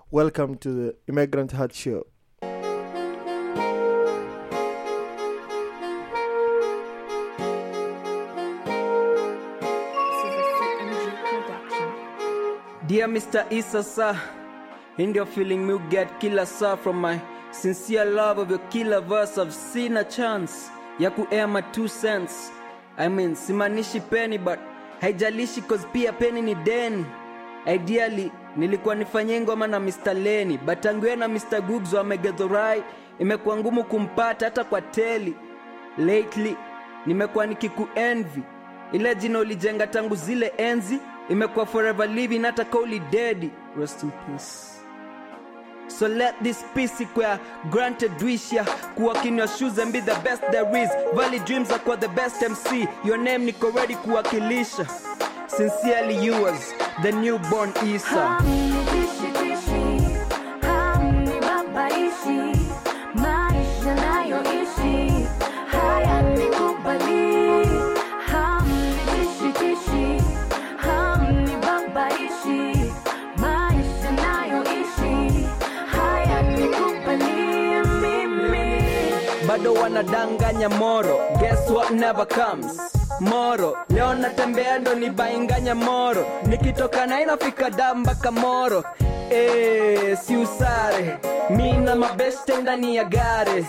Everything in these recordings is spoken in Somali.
welcome to the immigrant heart show Dear Mr. Issa, sir, in your feeling me get killer, sir, from my sincere love of your killer verse. I've seen a chance ya kuair my two cents. I mean, simanishi penny, but haijalishi cause pia penny ni deni. Ideally, nilikuwa nifanye ngoma na Mr. Lenny, but tangu na Mr. Googs wamegedhorai, imekuwa ngumu kumpata hata kwa teli. Lately, nimekuwa nikikuenvy ile jina ulijenga tangu zile enzi imekuwa forever living hata kauli dedi rest in peace So let this peace equal granted wish ya Walk in your shoes and be the best there is Valley dreams are the best MC Your name niko ready kuwakilisha Sincerely yours, the newborn Isa maisha nayoishi haya nikubali hamnitishitishi hamnibabaishi maisha nayoishi haya nikubali mimi bado wanadanganya moro guess what never comes moro leo natembea ndo nibainganya moro nikitoka na inafika da mpaka moro Eh, si usare mi na mabeste ndani ya gare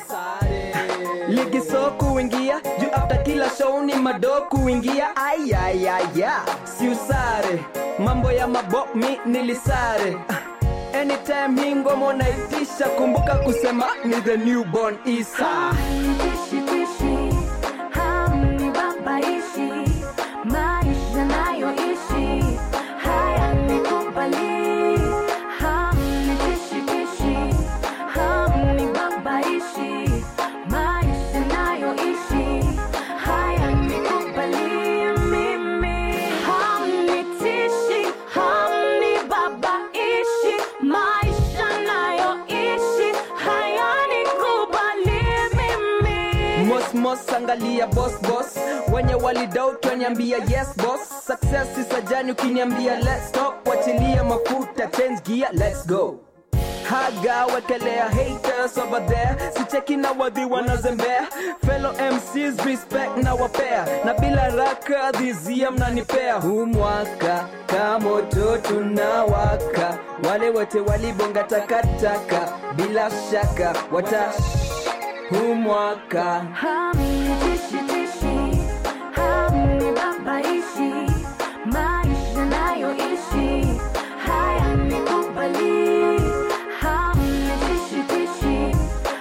ligi so kuingia juu after kila show ni mado kuingia ayayaya si usare mambo ya mabo mi nilisare Ah, anytime hii ngoma unaitisha kumbuka kusema ni the newborn isa hamnitishitishi hamnibabaishi maisha nayoishi haya nikubali hamnitishitishi hamnibabaishi maisha nayoishi haya nikubali mimi hamnitishi hamnibabaishi maisha nayoishi haya nikubali mimi mos mos angalia boss boss wenye walidoubt waniambia yes boss success is a journey ukiniambia let's stop wachilia mafuta change gear let's go haga wekelea haters over there sicheki na wadhi wanazembea fellow mcs respect na wapea na bila raka dhizia mnanipea huu mwaka kamoto tunawaka wale wote walibonga takataka bila shaka wata huu mwaka hamnitishitishi hamnibabaishi maisha nayoishi haya nikubali hamnitishitishi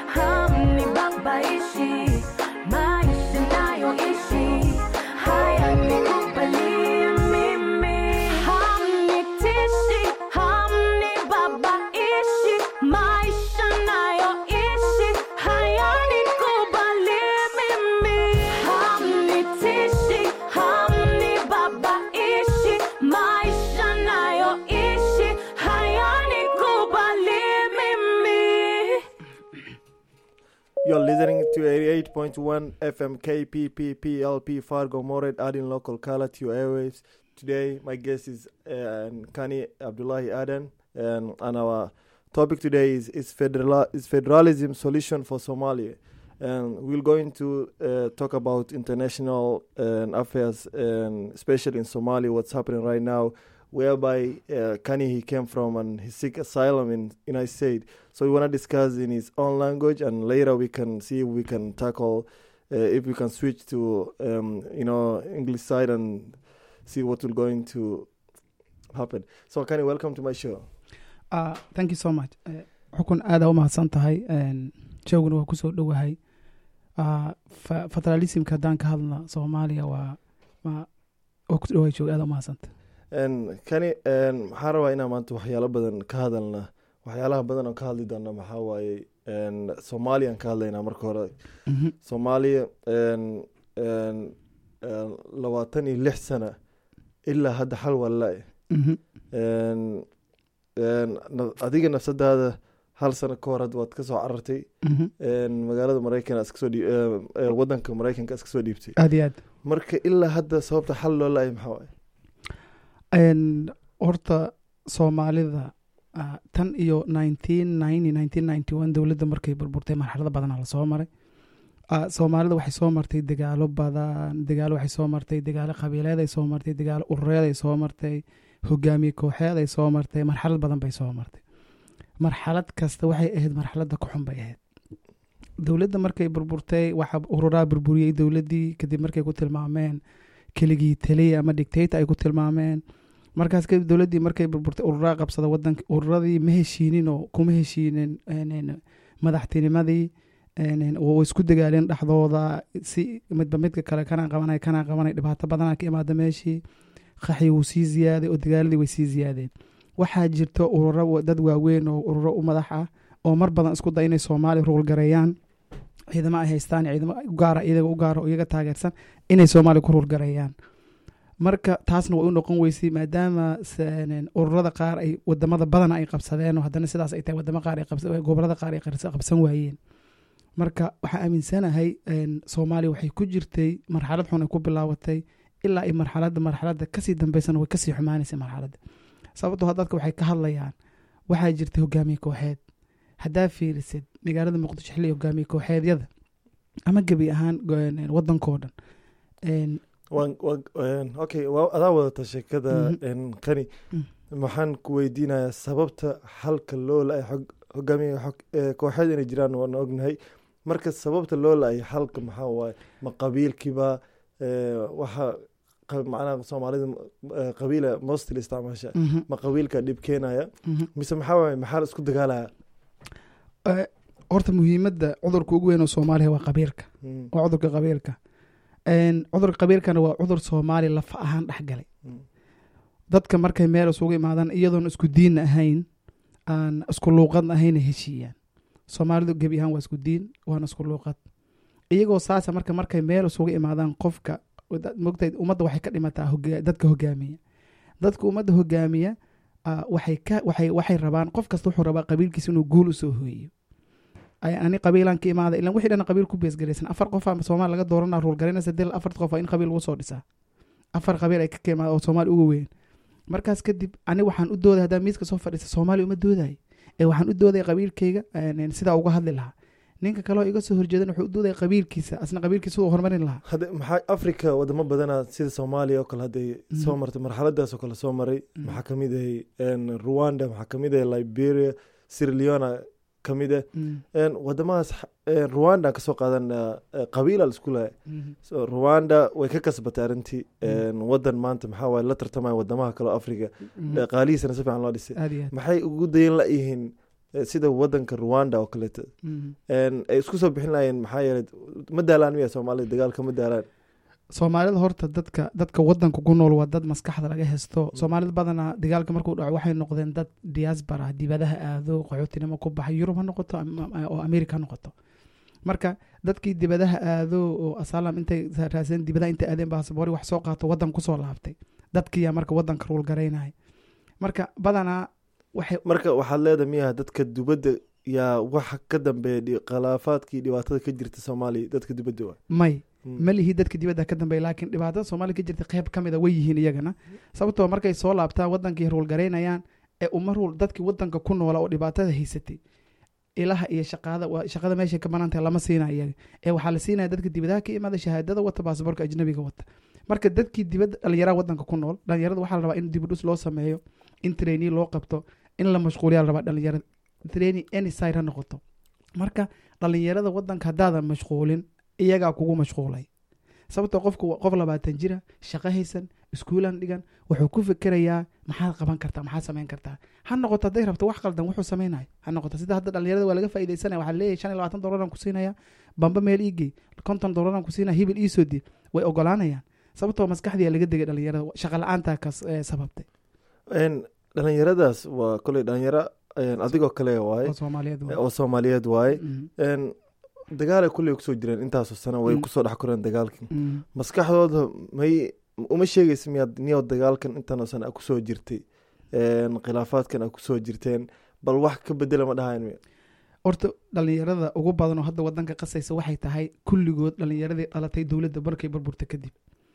hamnibabaishi maisha nayoishi haya nikubali mimi hamnitishi hamnibabaishi maisha nayoishi haya nikubali mimi hamnitishi hamnibabaishi maisha nayoishi haya nikubali mimi You're listening to 88.1 FM KPPPLP Fargo Mored, adding local color to your airwaves. Today, my guest is uh, Kani Abdullahi Aden, and, and our topic today is is, federal, is federalism solution for Somalia. And we're going to uh, talk about international uh, affairs, and especially in Somalia, what's happening right now, whereby uh, Kani he came from and he seek asylum in United States. So we want to discuss in his own language, and later we can see if we can tackle, uh, if we can switch to, um, you know, English side and see what will going to happen. So Kani, welcome to my show. Uh, thank you so much Eh, xukun aada u mahadsan tahay jooguna waa kusoo dhowahay Uh, fa- federalismka haddaan ka hadlna soomaaliya waa waa waa ku dhowahay joog aada u mahadsanta And Kani, um, waxaan rabaa inaan maanta waxyaalo badan ka hadalna waxyaalaha badan oo ka hadli doona maxaa waaye een, soomaaliya aan ka hadlaynaa marka hore Mhm. soomaaliya een, een, een, labaatan iyo lix sana ilaa hadda xal walla Mhm. Een, een, na- adiga nafsadaada hal sano ka hor hadda waad ka soo carartay Mhm. een, magaalada maraykan aad kasoo dhii- ee, ee, wadanka maraykanka aad kasoo dhiibtay aad iyo aad marka ilaa hadda sababta xal loo laayay maxaa waaye Een, horta soomaalida ah, tan iyo nineteen ninety nineteen ninety one dowladda markay burburtay marxalado badanaa lasoo maray Ah, soomaalida waxay soo martay dagaalo badan dagaalo waxay soo martay dagaalo qabiileed ay soo martay dagaalo urureed ay soo martay hogaamiye kooxeed ay soo martay marxalad badan bay soo martay marxalad kasta waxay ahayd marxaladda ku xun bay ahayd dowladda markay burburtay waxa ururaa burburiyey dowladdii kadib markay ku tilmaameen keligii taliya ama dictator ay ku tilmaameen markaas kadib dowladdii markay burburtay ururaa qabsada wadanka ururadii ma heshiinin oo kuma heshiinin een, een, madaxtinimadii een, een, oo way isku dagaaleen dhexdooda si midba midka kale kanaa qabanay kanaa qabanay dhibaato badanaa ka imaada meeshii qaxi wuu sii ziyaaday oo dagaaladii way sii ziyaadeen waxaa jirto ururo wa- dad waaweyn oo ururo u madax ah oo mar badan isku day inay soomaaliya ruulgareeyaan ciidamo ay haystaan iyo ciidamo u gaara iyaga u gaara oo iyaga taageersan inay soomaaliya ku ruulgareeyaan marka taasna way u noqon weysay maadaama seen- ururada qaar ay wadamada badan ay qabsadeen oo haddana sidaas ay tahay wadamo qaar ay qabsa- gobolada qaar ay qarsa- qabsan waayeen marka waxaa aaminsanahay een, soomaaliya waxay ku jirtay marxalad xun ay ku bilaabatay ilaa ay marxaladda marxaladda kasii dambeysana way kasii xumaanaysay marxaladda sababtoo ah dadka waxay ka hadlayaan waxaa jirtay hogaamiye kooxeed haddaa fiirisid magaalada muqdisho xilli hogaamiye kooxeedyada ama gebi ahaan go- wadankoo dhan een, waan waan een, okay waa adaa wadata sheekada Mhm. een, kani Mm. maxaan ku weydiinayaa sababta halka loo la-ay xog- hogaamiye xog- ee, kooxeed inay jiraan waan ognahay marka sababta loo la-ay halka maxaa waaye ma qabiilkiiba ee, waxa qa- macnaha soomaalida ee, qabiila mostly isticmaasha mhm, ma qabiilka dhib keenaya mhm. mise maxaa waaye maxaa la isku dagaalaya Eh, horta muhiimadda cudurka ugu weyn oo soomaaliya waa qabiilka Mm, waa cudurka qabiilka Een, cudurka qabiilkana waa cudur soomaaliya lafa ahaan dhexgalay mm, dadka markay meel isugu imaadaan iyadoon isku diin ahayn aan isku luuqad ahayn ay heshiiyaan soomaalidu gebi ahaan waa isku diin waana isku luuqad iyagoo saasa marka markay meel isugu imaadaan qofka mogtayd ummadda waxay ka dhimataa hoga- dadka hogaamiya dadka ummadda hogaamiya ah, waxay ka waxay waxay rabaan qof kasta wuxuu rabaa qabiilkiisa inuu guul usoo hooyo ay ani qabiilaan ka imaada ilan wixii dhan qabiil ku beesgaraysan afar qof aa soomaali laga dooranaa ruulgaraynaysa dil afarta qof waa in qabiil lagu soo dhisaa afar qabiil ay ka kaimaada oo soomaali uga weyn markaas kadib ani waxaan u dooday haddaa miiska soo fadhiisa soomaaliya uma dooday ee waxaan u doodaya qabiilkayga een, sidaa uga hadli lahaa ninka kaleo iga soo horjeedan wuxuu u doodaya qabiilkiisa asna qabiilkiisa u horumarin lahaa hadda maxaa africa wadamo badana sida soomaaliya oo kale hadday Mhm. soo martay marxaladaas oo kale soo maray Mhm. maxaa kamid ahay een, rwanda maxaa kamid ahay liberia sierra leona kamid ah Mm, een, wadamadaas xa- een, rwanda kasoo qaadan qabiila la isku lahay mhm, so rwanda way ka kasbatay arrintii Mhm. een, wadan maanta maxaa waaye la tartamaya wadamaha kale oo africa mhm. dhaqaalihiisana si fiican loo dhisay aad iyo aad maxay ugu dayan layihiin eh, sida wadanka rwanda oo kaleeto Mhm. een, ay isku soo bixin lahayeen maxaa yeelay ma daalaan miya soomaalida dagaalka ma daalaan soomaalida horta dadka dadka wadanka ku nool waa dad maskaxda laga hesto soomaalida badanaa dagaalka markuu dhaco waxay noqdeen dad diaspora dibadaha aado qaxootinimo ku baxay yurub ha noqoto ama- ama- oo america ha noqoto marka dadkii dibadaha aado oo asaalam intay raaseen dibadaha intay aadeen baasabori wax soo qaato wadan kusoo laabtay dadkiyaa marka wadanka ruulgaraynaya marka badanaa waxay marka waxaad leedahay miyaha dadka dubadda yaa waxa ka dambeeya dhi- khilaafaadkii dhibaatada ka jirta soomaaliya dadka dubadda waa may Mm. ma lihi dadka dibadda ka dambeeya laakiin dhibaatada soomaaliya ka jirta qeyb ka mida way yihiin iyagana sababtoo markay soo laabtaan wadankii ruulgaraynayaan ee uma ruul dadkii wadanka ku noola oo dhibaatada haysatay ilaha iyo shaqaada waa- shaqada meeshay ka banaan tahay lama siina iyaga ee waxaa la siinaya dadka dibadaha ka imaada shahaadada wata baasaboorka ajnabiga wata marka dadkii dibadda dhalinyaraha wadanka ku nool dhalinyarada waxaa la rabaa in dibudhus loo sameeyo in trainee loo qabto in la mashquuliyaa la rabaa dhalinyarada trainee any side ha noqoto marka dhalinyarada wadanka haddaadan mashquulin iyagaa kugu mashquulay sababtoo qofku waa qof labaatan jira shaqo haysan iskuulan dhigan wuxuu ku fikirayaa maxaad qaban kartaa maxaad samayn kartaa ha noqoto hadday rabto wax qaldan wuxuu samaynayo ha noqoto sida hadda dhalinyarada waa laga faaidaysanaya waxaa leeyahay shan iyo labaatan dolaran ku siinaya bamba meel iigey konton dolaran ku siinaya hibil iisoo di way ogolaanayaan sababtoo maskaxdiyaa laga degay dhalinyarada shaqa la-aantaa kas eh, sababtay Een, dhalinyaradaas waa koley dhalinyaro een, adigoo kale waaye oo soomaaliyeed waa. oo soomaaliyeed waaye Mm, Een, dagaalay kulley kusoo jireen intaasoo sano way Mm. kusoo dhex koreen dagaalkii mm. maskaxdooda may uma sheegaysa miyaad niyow dagaalkan intaanoo sano a kusoo jirtay Een, khilaafaadkan a kusoo jirteen bal wax ka bedela ma dhahayn miya horta dhalinyarada ugu badan oo hadda wadanka qasaysa waxay tahay kulligood dhalinyaradii dhalatay dowladda markay burburta kadib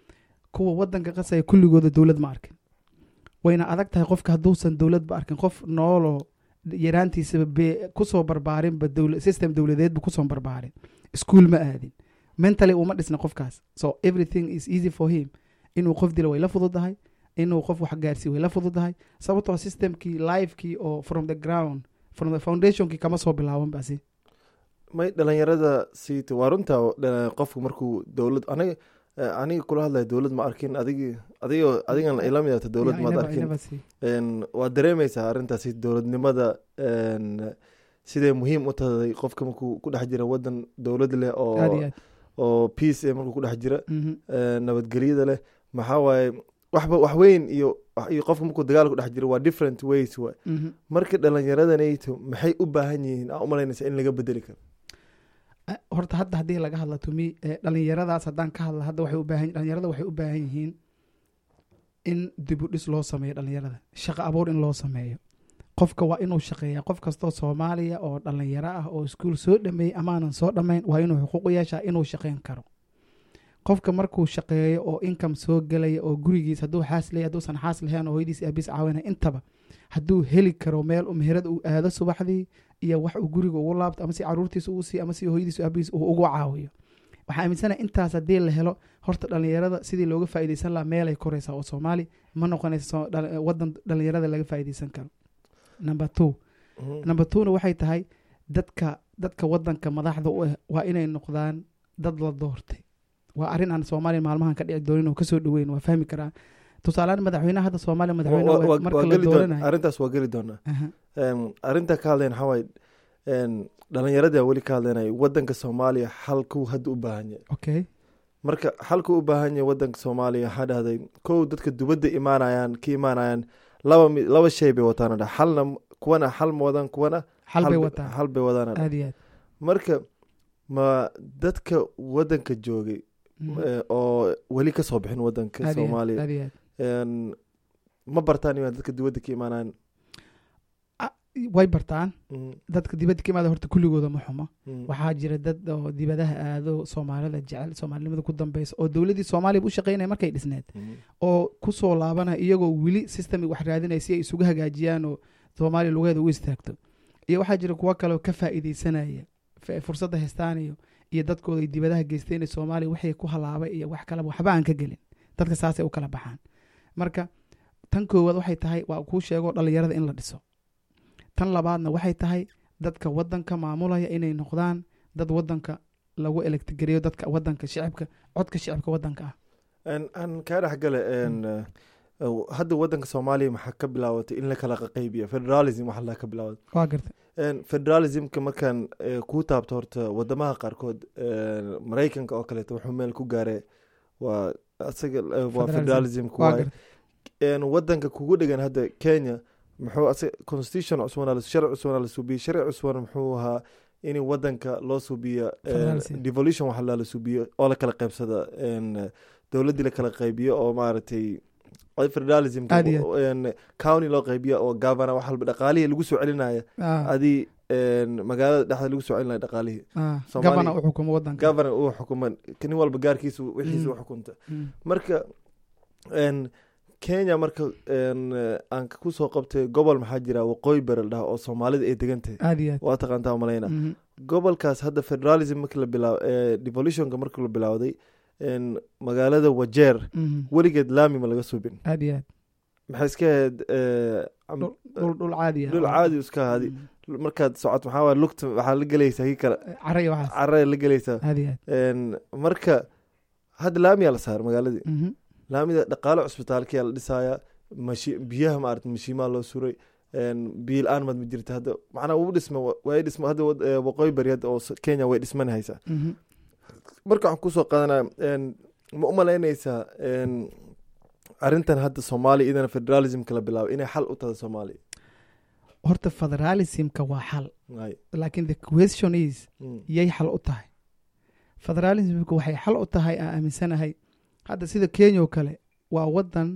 kuwa wadanka qasaya kulligooda dowlad ma arkin wayna adag tahay qofka hadduusan dowladba arkin qof nooloo yaraantiisaba be kusoo barbaarinba dowla system dowladeedba kusoo barbaarin iskuul ma aadin mentally uma dhisna qofkaas so everything is easy for him inuu qof dilo way la fududahay inuu qof wax gaarsiiyo way la fududahay sababtoo systemkii lifekii oo from the ground from the foundationkii kama soo bilaaban basi may dhalinyarada siita waa runta dha- qofku markuu dowlad aniga eh, aniga kula hadlaya dowlad ma arkin adigi adigoo adigan ila midata dowlad maad arkin Een, waad dareemeysaa arrintaasi dowladnimada een, siday muhiim u tahay qofka markuu ku dhex jira wadan dowlad leh aad iyo oo aad oo peace eh markuu ku dhex jira Mhm. een, nabadgelyada leh maxaa waaye waxba wax weyn iyo iyo qofka markuu dagaal ku dhex jiro waa different ways waay Mhm. marka dhalinyaradanato maxay u baahan yihiin aa umalaynaysa in laga bedeli karo Ah, horta hadda haddii laga hadla tumi eh, dhalinyaradaas haddaan ka hadla hadda waxay u baahan dhalinyarada waxay u baahan yihiin in dib u dhis loo sameeyo dhalinyarada shaqo abuur in loo sameeyo qofka waa inuu shaqeeya qof kastoo soomaaliya oo dhalinyaro ah oo iskuul soo dhameeyey amaanan soo dhammayn waa inuu xuquuq u yeeshaa inuu shaqeyn karo qofka markuu shaqeeyo oo income soo gelaya oo gurigiis hadduu xaas leeyahay hadduusan xaas lahayn oo hooyadiis aabiis caawinaya intaba hadduu heli karo meel u meherad uu aado subaxdii iyo wax uu guriga ugu laabto ama si caruurtiisa uu siiyo ama si hooyadiisa aabiis uu ugu caawiyo waxaa aaminsanaha intaas haddii la helo horta dhalinyarada sidii looga faa'iidaysan lahaa meelay koraysaa oo soomaali ma noqonaysa soo- dhal- wadan dhalinyarada laga faa'iidaysan karo number two number twona waxay tahay dadka dadka wadanka madaxda u ah waa inay noqdaan dad la doortay waa arrin aan soomaaliya maalmahan ka dhici doonin oo kasoo dhaweyn waa fahmi karaa tusaalehaan madaxweynaha hadda soomaaliya madaxweyne Wa- wa- waa- waa marka la geli doon- dooranayo arrintaas waa geli doonaa Aha, Een, arrinta ka hadlayn waxaa waaye een, dhalinyarada weli ka hadlaynaya wadanka soomaaliya xalkuu hadda u baahan yahay okay marka xalkuu u baahan yahay wadanka soomaaliya waxaa dhahday kow dadka dubadda imaanayaan ka imaanayaan laba mi- laba shay bay wataan dha xalna kuwana xal ma wadaan kuwana xal bay ba- wataan xal bay wadaan dha. aad iyo aad marka ma dadka wadanka joogay Mhm. eh, oo weli kasoo bixin wadanka aad iyo aad, soomaaliya aad iyo aad Een, ma bartaan inaa dadka dibadda ka imaanayaan way bartaan Mm, dadka dibadda ka imaada horta kulligooda ma xumo mm, waxaa jira dad oo dibadaha aado soomaalida jecel soomaalinimada ku dambeysa oo dowladdii soomaaliya u shaqeynaya markay dhisneed mm. oo kusoo laabanaya iyagoo weli system wax raadinaya si ay isugu hagaajiyaan oo soomaaliya lugeeda u istaagto iyo waxaa jira kuwo kaleoo ka faa'iideysanaya fa- fursadda haystaan iyo iyo dadkooda ay dibadaha geysteen ee soomaaliya wixii ku halaabay iyo wax kaleba waxba aan ka gelin dadka saasay u kala baxaan marka tan koowaad waxay tahay waa kuu sheego dhalinyarada in la dhiso tan labaadna waxay tahay dadka wadanka maamulaya inay noqdaan dad wadanka lagu elektigeliyo dadka wadanka shicibka codka shicibka wadanka ah Een, aan kaa dhex gale een, eh, hadda wadanka soomaaliya maxaa ka bilaabatay in la kala qaqaybiya federalism waxa la ka bilaabatay waa garta Een, federalismka markaan eh, kuu taabto horta wadamaha qaarkood een, maraykanka oo kaleeto wuxuu meel ku gaaray waa asaga eh, waa Federalism. federalismka waa waaye garta Een, wadanka kugu dhegan hadda kenya muxuu asaga constitution cusbana sharci cusbana la suubiyey sharci cusbana muxuu ahaa in wadanka loo suubiyo een, Federalism. devolution waxa la suubiyo oo la kala qaybsada een, dowladdii la kala qaybiyo oo maaragtay ay federalism Aad iyo county loo qaybiyo oo governor wax walba dhaqaalihii lagu soo celinaya Ah, adii een, magaalada dhexda lagu soo celinaya dhaqaalihii ah, Soomaaliya- gabana u xukumo wadanka governor uu xukuman nin walba gaarkiisa wixiisa Mm. u xukunta Mm. marka een, kenya marka een, eh, aan kusoo qabtay gobol maxaa jira waqooyi bari la dhaha oo soomaalida ay degan tahay aad iyo aad waa taqaantaa malayna Mhm. gobolkaas hadda federalism marki la bilaa devolutionka marki la bilowday een, magaalada wajeer Mhm. weligeed laami ma laga subin aad iyo aad maxay iska ahayd eh, am- dhul dhul- dhul caadi ah dhul caadi iska ahaadi Mm. markaad socot maxaa waay lugta waxaa la gelaysaa kii kale caraya waxaas carada la gelaysaa aad iyo aad Een, marka hadda laamiyaa la saaray magaaladii Mhm. laamida dhaqaale cusbitaalkiyaa la dhisaaya mashi biyaha maarata mashiimaa loo suray Een, biyo la-aan maad ma jirta hadda macnaa uu dhisma way dhisma hadda wad- eh, waqooyi bari hadda oo s- kenya way dhismanahaysaa Mhm. marka waxaan kusoo qaadanaya een, ma u malaynaysaa een, arrintan hadda soomaaliya idana federalismka la bilaabay inay xal u tahay soomaaliya horta federalismka waa xal Ay, laakiin the question is mm, yay xal u tahay federalismka waxay xal u tahay aan aaminsanahay hadda sida kenya oo kale waa wadan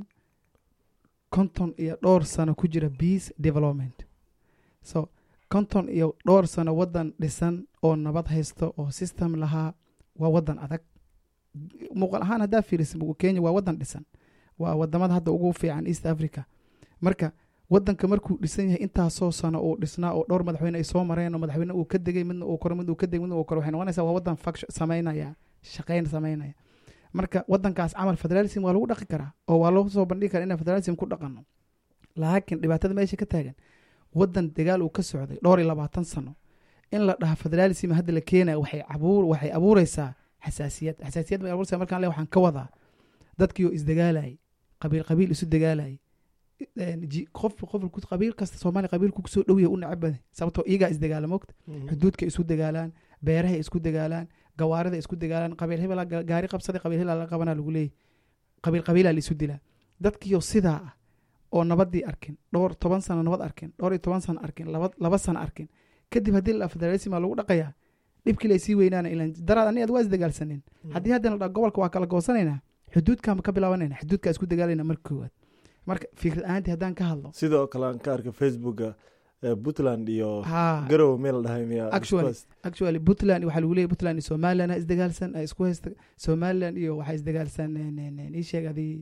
konton iyo dhowr sano ku jira peace development so konton iyo dhowr sano wadan dhisan oo nabad haysto oo system lahaa waa wadan adag muuqal ahaan haddaa fiiriso kenya waa wadan dhisan waa wadamada hadda ugu fiican east africa marka wadanka markuu dhisan yahay intaasoo sano uu dhisnaa oo dhowr madaxweyne ay soo mareen oo madaxweyne uu ka degay midna uu koro midna uu ka degay midna uu koro waxay noqonaysaa waa wadan faction samaynaya shaqayn samaynaya marka wadankaas camal federalism waa lagu dhaqi karaa oo waa loo soo bandhigi karaa inaan federalism ku dhaqano laakiin dhibaatada meesha ka taagan wadan dagaal uu ka socday dhowr iyo labaatan sano in la dhaha federalism hadda la keenaya waxay abuur waxay abuureysaa xasaasiyad xasaasiyad bay abuureysaa markaan le waxaan ka wadaa dadkii oo isdagaalayay qabiil qabiil isu dagaalayay een, ji- qof qof ku- qabiil kasta soomaaliya qabiilku kusoo dhowya u necab badan sababtoo iyagaa isdagaala mogta xuduudka isu dagaalaan beerahay isku dagaalaan gawaarida isku dagaalaan qabiil hebelaa ga- gaari qabsaday qabiil hebelaa la qabanaa lagu leeyahy qabiil qabiilaa la isu dilaa dadkiioo sidaa ah oo nabadii arkin dhowr toban sano nabad arkin dhowr iyo toban sano arkin laba, laba sano arkin kadib haddii la federalisma lagu dhaqayaa dhibkii lay sii weynaana ilan daraad ani aad waa isdagaalsaneen haddii haddana la dhaha gobolka waa kala goosanaynaa xuduudkaan ka bilaabanayna xuduudkaa isku dagaalayna marka koowaad marka fikrad ahaantii haddaan ka hadlo sidoo kale aan ka arkay facebooka eh, puntland iyo haa garowe meel dhahay miya Actually, Isku actually puntland waxaa lagu leeyahy puntland iyo somaliland ha isdagaalsan ha isku haysta somaliland iyo waxaa isdagaalsan en- en- en, ii sheeg adii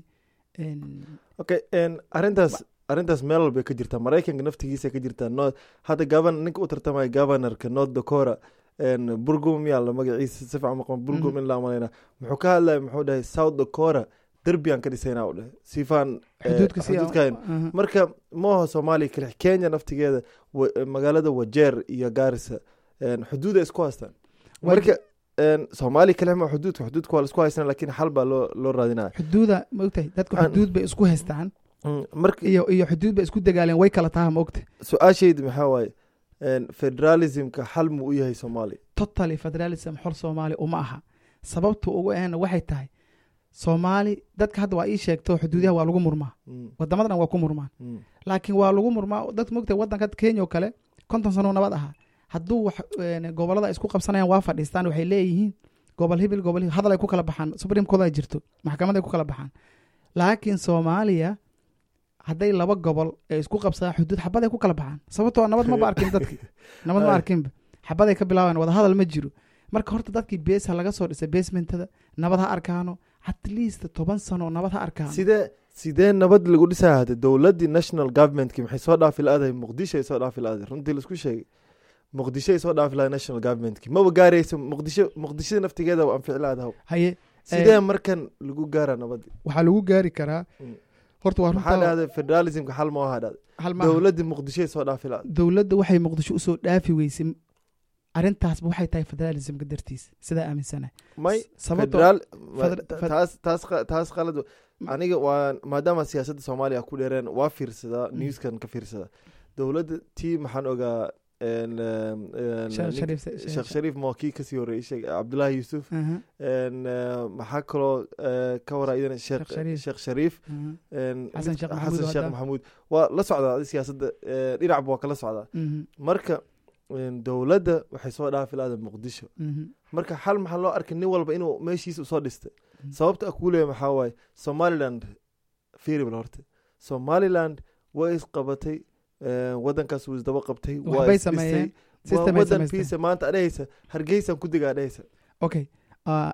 en, okay en, arrintaas arrintaas meel walbay ka jirtaa maraykanka naftigiisa ka jirtaa north hadda gaban ninka u tartamaya governorka north dakota en, burgum miyaa la magaciisa si fiican maqan burgum Mhm. in la amanayna muxuu ka hadlaya muxuu dhahay south dakota derbiyaan ka dhisaynaa u dhahay sifaan eh, xuduudka si xuduudkan Aha. marka maaha soomaaliya kale kenya naftigeeda wa- magaalada wajeer iyo gaarisa en, xuduuda isku haystaan Waa marka en, soomaaliya kale ma xuduudka xuduudka waa la isku haysana lakin xal baa loo loo raadinaya xuduuda ma ogtahay dadku Aan- xuduud bay isku haystaan Mm, marka iyo iyo xuduud bay isku dagaaleen way kala taha ma ogta su-aashayda maxaa waaye en, federalismka xal muu u yahay soomaaliya totally federalism xor soomaali uma aha sababta ugu ahna waxay tahay soomaali dadka hadda waa ii sheegto xuduudaha waa lagu murmaa Mm, wadamada dhan waa ku murmaan mm, laakiin waa lagu murmaa dadka mogtahay wadanka kenya oo kale konton sano nabad ahaa hadduu wax een, gobolada ay isku qabsanayaan waa fadhiistaan waxay leeyihiin gobol hibil gobol hibil hadal ay ku kala baxaan supreme court ay jirto maxkamad ay ku kala baxaan laakiin soomaaliya hadday laba gobol ay isku qabsadaan xuduud xabad ay ku kala baxaan sababtoo nabad maba arkin dadki nabad ma Ay. arkinba xabad ay ka bilaaban wada hadal ma jiro marka horta dadkii bees ha laga soo dhisay basementada nabad ha arkaano at least toban sano nabad ha arkaano sidee sidee nabad lagu dhisaya hade dowladdii national governmentki maxay soo dhaafi la-dahay muqdisho ay soo dhaafi la-dahay runtii laisku sheegay muqdisho ay soo dhaafi lahay national governmentki maba gaarayso muqdisho muqdishada naftigeeda waa anfici la-dahay haye sidee markan lagu gaaraa nabadii waxaa lagu gaari karaa Mm. horta waa maxaa runta dhahday federalismka xal ma aha dhahday hal maaha. dowladdii muqdisho ay soo dhaafi la-dahay dowladda waxay muqdisho usoo dhaafi weysay arrintaasba waxay tahay federalismka dartiis sidaa aaminsanahay may sababtoo federaal feder- ta- fed- taas taas qa- taas qalad aniga waa maadaama siyaasadda soomaaliya ku dheereen waa fiirsadaa Mm. newskan ka fiirsadaa dowladda tii maxaan ogaa en, em, en, Sheekh nin- Shariif- sheekh Sheekh- shariif moo kii kasii horreeyey sheeg cabdullaahi yuusuf Aha, en, eh, maxaa kaloo eh, ka waraa idana sheekh Sheekh Shariif. sheekh shariif aha, en, Xasan mid- Sheekh Maxamuud xasan sheekh hadda. maxamuud waa la socdaa adi siyaasadda eh, dhinacba waa kala socdaa mhm, marka en, dowladda waxay soo dhaafi laada muqdisho mhm, marka xal maxaa loo arkay nin walba inuu meeshiisa usoo dhistay Mm. sababta kuu leeya maxaa waaye somaliland fiiribal horta somaliland way isqabatay eh, wadankaas wuu isdaba qabtay waa waxbay isdhisay. sameeyeen waa system ay wadan samaysteen fiisa maanta adhehaysa hargeysan ku diga adhehaysa okay ah,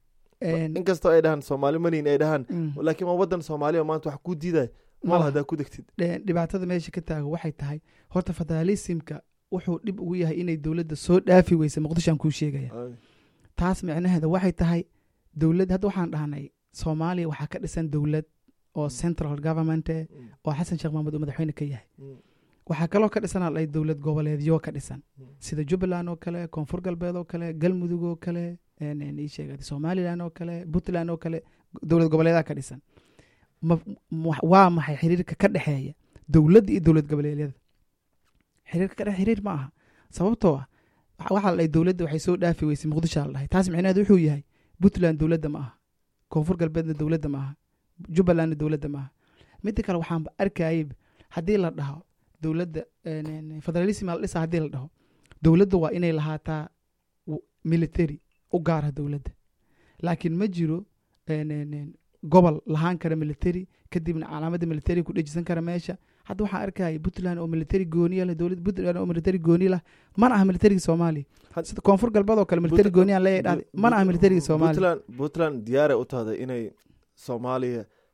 en, inkastoo ay dhahaan soomaali maniin ay dhahaan mm, laakiin waa wadan soomaaliya maanta wax ku diiday ma mal laha. haddaa ku degtid de- dhibaatada meesha ka taaga waxay tahay horta federalismka wuxuu dhib ugu yahay inay dowladda soo dhaafi weysay muqdishoan kuu sheegaya taas micnaheeda waxay tahay dowlad hadda waxaan dhahnay soomaaliya waxaa ka dhisan dowlad oo central government eh, Mm, oo xasan sheekh maxamuud uu madaxweyne ka yahay mm, waxaa kaloo ka dhisan alay dowlad goboleedyo ka dhisan mm. sida jubbaland oo kale koonfur galbeed oo kale galmudug oo kale en- en ii sheeg somaliland oo kale puntland oo kale dowlad goboleedaa ka dhisan ma- ma- waa maxay xiriirka ka dhexeeya dowladda iyo dowlad goboleedyada xiriirka ka dhex xiriir ma aha sababtoo ah waxa- waxaa la dhahay dowladda waxay soo dhaafi weysay muqdisho la dhahay taas micnaheedu wuxuu yahay puntland dowladda ma aha koonfur galbeedna dowladda ma aha jubbalandna dowladda ma aha midda kale waxaanba arkayay haddii la dhaho dowladda en- en- federalism la dhisa haddii la dhaho dowladda waa inay lahaataa w- military u gaara dowladda laakiin ma jiro en- en- en, gobol lahaan kara military kadibna calaamadda military ku dhejisan kara meesha hadda waxaan arkaya puntland oo military gooniya leh dowlad puntland oo military gooni lah mana aha militariga soomaaliya Had- sida koonfur galbeed oo kale military gooniyaan leeyahay dhahday mana aha militariga soomaaliya puntland puntland diyaaray u tahday inay soomaaliya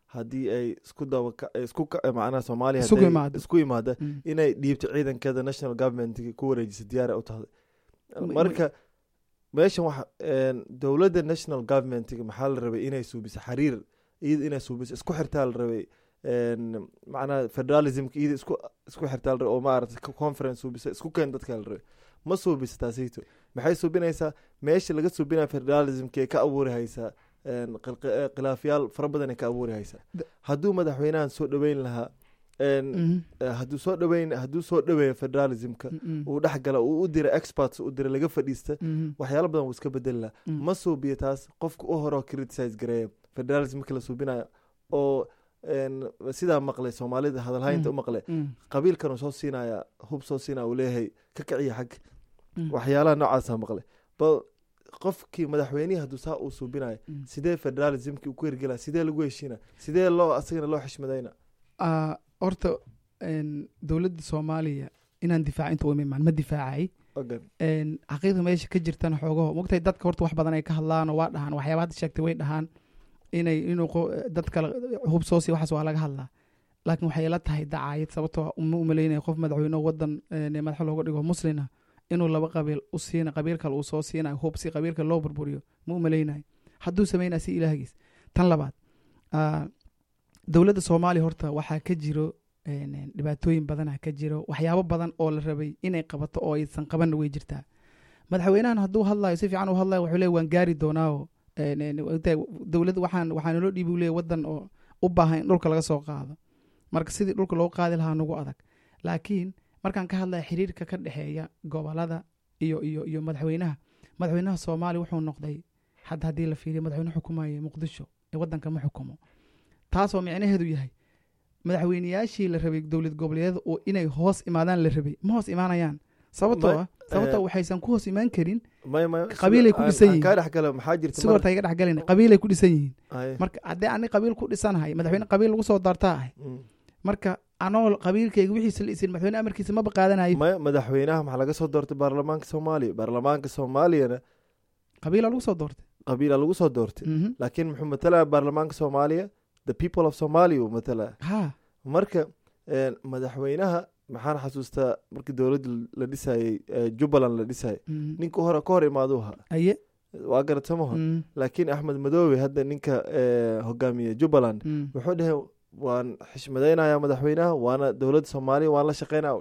haddii ay isku daba isku ka- macnaha soomaaliya Isugu hadday imaado. isku imaada Mm. inay dhiibto ciidankeeda national government ku wareejisa diyaara u tahday Ma- marka meeshan waxa een, dowladda national government maxaa la rabay inay suubiso xiriir iyada inay suubiso isku xirtaa la rabay een, macnaha federalismka iyada isku isku xirtaa la rabay oo maarata conference suubisa isku keen dadka la rabay ma suubisa taasayto maxay suubinaysaa meesha laga suubinaya federalismka ka abuuri haysaa een, qilqi- eh, khilaafyaal fara badan ay ka abuuri haysaa Da- hadduu madaxweynahan soo dhoweyn lahaa een, Mhm. eh, hadduu soo dhoweyn hadduu soo dhoweeyo federalismka Mm, uu dhex gala uu u dira experts u dira laga fadhiista mhm. waxyaalo badan wuu iska bedeli laha Mm. ma suubiyo taas qofka u horeo criticize gareeya federalism marka la suubinayo oo een, sidaa maqlay soomaalida hadalhaynta Mm. u maqlay Mm, qabiilkan uu soo siinaya hub soo siinaya uu leeyahay ka kiciya xag mm. waxyaalaha noocaasa maqlay bal qofkii madaxweynihii hadduu saa uu suubinayo Mm. sidee federalismkii uu ku hirgelaya sidee lagu heshiina sidee loo asagana loo xishmadayna Ah, horta een, dowladda soomaaliya inaan difaaca inta uma imaan ma difaacay ogan een, xaqiiqda meesha ka jirtana xoogaho mogtahay dadka horta wax badan ay ka hadlaan oo waa dhahaan waxyaaba hadda sheegtay way dhahaan inay inuu qo- dad kale hub soo siiya waxaas waa laga hadlaa laakiin waxay la tahay dacaayad sababtoo uma umaleynaya qof madaxweyne wadan een, madax looga dhigo muslina inuu laba qabiil u siina qabiil kale uu soo siinayo hub si qabiilka loo burburiyo ma umaleynayo hadduu sameynaya si ilaahigiis tan labaad ah, dowladda soomaaliya horta waxaa ka jiro een, een, dhibaatooyin badana ka jiro waxyaabo badan oo la rabay inay qabato oo aysan qabanna way jirtaa madaxweynahan hadduu hadlayo si fiican u hadlayo wuxuu leeyahy waan gaari doonaaoo een, een, ogtahay, dowladda waxaan waxaa naloo dhiibi leeyahy wadan oo u baahan in dhulka laga soo qaado marka sidii dhulka loo qaadi lahaa nagu adag laakiin markaan ka hadlaya xiriirka ka dhexeeya gobolada iyo iyo iyo madaxweynaha madaxweynaha soomaaliya wuxuu noqday hadda haddii la fiiriyo madaxweyne xukumaya muqdisho ee wadanka ma xukumo taasoo micnaheedu yahay madaxweyneyaashii la rabay dowlad goboleedyada oo inay hoos imaadaan la rabay ma hoos imaanayaan sababtoo Ma- ah sababtoo eh, waxaysan ku hoos imaan karin may may Qabiilay ku dhisan yihiin. kaa dhex gala maxaa jirta si mar- horta iga dhexgalin qabiilay ku dhisan yihiin Ay, marka haddii ani qabiil ku dhisanahay madaxweyne qabiil lagu soo daartaa ahay mm. marka anoo qabiilkayga wixiisa la isin madaxweyne amarkiisa maba qaadanayo maya madaxweynaha maxaa laga soo doortay baarlamaanka soomaaliya baarlamaanka soomaaliyana qabiila lagu soo doortay qabiila lagu soo doortay Mhm. laakiin muxuu matalaya baarlamaanka soomaaliya the people of somalia uu matalaya ha marka een, madaxweynaha maxaan xasuustaa markii dowladda la dhisayey ee, jubbaland la dhisayay Mhm. ninka hore ka hor imaaduu ahaa aye waa garatamaho Mhm. laakiin axmed madoobe hadda ninka ee, hogaamiye jubbaland Mhm. wuxuu dhahay waan xishmadaynaya madaxweynaha waana dowladda soomaaliya waan la shaqeynaya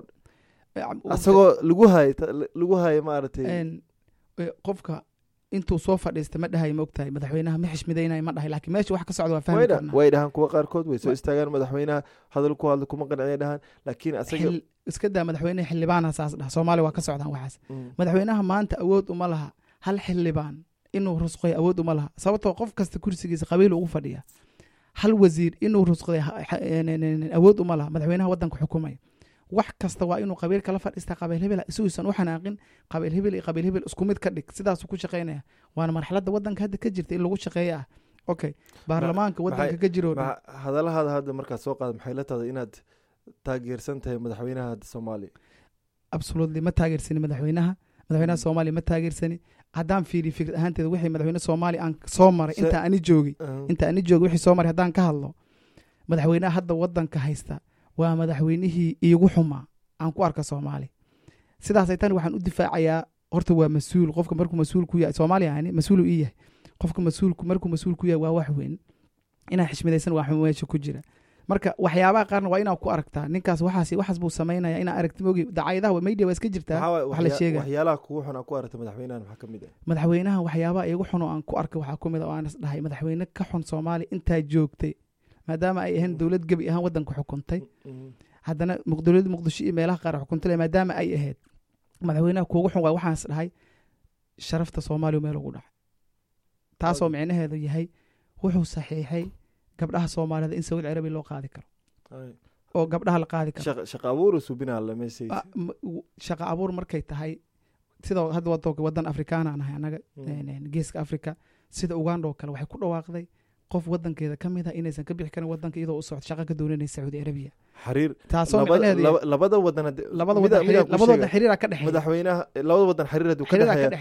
asagoo lagu haay lagu haaya maaragtay Een, e, qofka intuu soo fadhiista ma dhahay ma ogtahay madaxweynaha ma xishmidaynayo ma dhahay laakiin meesha wax ka socda waa fahmi way dha- karnaa way dhahaan kuwa qaarkood way soo Wa- istaagaan madaxweynaha hadal ku hadla kuma qanciyay dhahaan laakiin asaga Xil- iska daa madaxweynaha xildhibaana saas dhaha soomaaliya waa ka socdaan waxaas Mm. madaxweynaha maanta awood uma laha hal xildhibaan inuu rusqoy awood uma laha sababtoo qof kasta kursigiisa qabiil ugu fadhiya hal wasiir inuu rusqday ha- ha- een- een- een- awood uma laha madaxweynaha wadanka xukumaya wax kasta waa inuu qabiil kala fadhiista qabiil hebel isuusan u xanaaqin qabiil hebel iyo qabiil hebel isku mid ka dhig sidaasuu ku shaqaynaya waana marxaladda wadanka hadda ka jirta in lagu shaqeeyo ah okay baarlamaanka wadanka maxay- ka jiro Maxa- hadalahaada hadda markaad soo qaada maxay la tahay inaad taageersan tahay madaxweynaha hadda soomaaliya absolutely ma taageersani madaxweynaha madaxweynaha soomaaliya ma taageersani haddaan fiiriyo fikrad ahaanteeda wixii madaxweyne soomaaliya aan soo maray Se- inta ani joogay Uh, inta ani joogay wixii soo maray haddaan ka hadlo madaxweynaha hadda wadanka haysta waa madaxweynihii iigu xumaa aan ku arka soomaali sidaasay tani waxaan u difaacayaa horta waa mas-uul qofka markuu mas-uul ku yahay soomaaliya ani mas-uul uu ii yahay qofka mas-uulku markuu mas-uul ku yahay waa wax weyn inaa xishmadaysan waa meesha ku jira marka waxyaabaha qaarna waa inaad ku aragtaa ninkaas waxaas waxaas buu samaynaya inaa aragti mogi dacaayadaha media waa iska jirtaa maxaa waay wax la waxya- sheegaya waxyaalaha kugu xun aa ku aragta madaxweynahan maxaa ka mid ah madaxweynaha waxyaabaha iigu xun oo aan ku arkay waxaa ku mid a oo aan is dhahay madaxweyne ka xun soomaaliya intaa joogtay maadaama ay ahayn dowlad gebi ahaan wadanka xukuntay Mm. haddana muq- dowladda muqdisho iyo meelaha qaar xukuntay leh, maadaama ay ahayd madaxweynaha kuugu xun waay waxaan is dhahay sharafta soomaaliya meel ugu dhacay taasoo Ok. micnaheedu yahay wuxuu saxiixay gabdhaha soomaalida in sacuudi carabiya loo qaadi karo Ay. oo gabdhaha la qaadi karo Shaqa- shaqa abuuru subinaa la meeshays Ah, m- w- shaqo abuur markay tahay sida hadda wadanka wadan afrikaana aan ahay anaga Mm. een, een, geeska africa sida uganda oo kale waxay ku dhawaaqday qof wadankeeda ka mid a inaysan ka bixi karin wadanka iyadoo u socdo shaqo ka doonanaysa sacuudi arabiya xiriir taasoo labada micnaheedu laba- labada wadan hadde- labada mida- wadan mida xiriir- ku labada wadan sheega. xiriira ka dhexeeya madaxweynaha labada wadan xiriir hadduu ka xiriira ka dhexeeya dhexeeya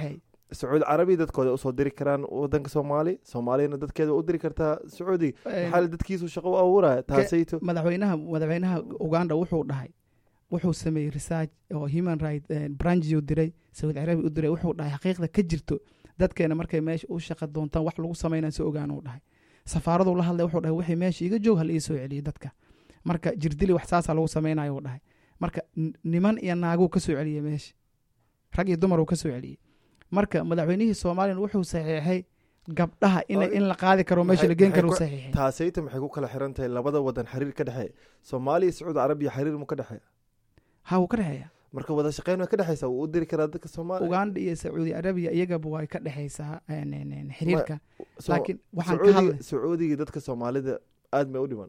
sacuudi carabiya dadkooda usoo diri karaan wadanka soomaali soomaaliyana dadkeeda u diri kartaa sacuudiga Een, maxaa dadkiisu shaqo u abuuraya taasayto madaxweynaha madaxweynaha uganda wuxuu dhahay wuxuu sameeyey research oo human right branchi u diray sacuudi carabiya u diray wuxuu dhahay xaqiiqda ka jirto dadkeena markay meesha u shaqa doontaan wax lagu sameynaya si ogaan uu dhahay safaaraduu la hadlay wuxuu dhahay wixii meesha iga joog hal ii soo celiyo dadka marka jirdili wax saasaa lagu sameynayo uu dhahay marka n- niman iyo naaguu ka soo celiyey meesha rag iyo dumar uu ka soo celiyey marka madaxweynihii soomaaliyana wuxuu saxiixay gabdhaha in, Ay, in la qaadi karo meesha maxay- la geen maxay karo uu ku- saxiixay taasayto maxay ku kala xiran tahay labada wadan xiriir ka dhexeeya soomaaliya iyo sacuudi carabiya xiriir mu ka dhexeeya ha wuu ka dhexeeya marka wada shaqeyn way ka dhexeysa wuu u diri karaa dadka soomaaliya uganda iyo sacuudi arabiya iyagaba way ka dhexaysaa een, een, een, xiriirka So- laakiin waxaan ka sacuudiga hadlay sacuudiga dadka soomaalida aad may u dhiman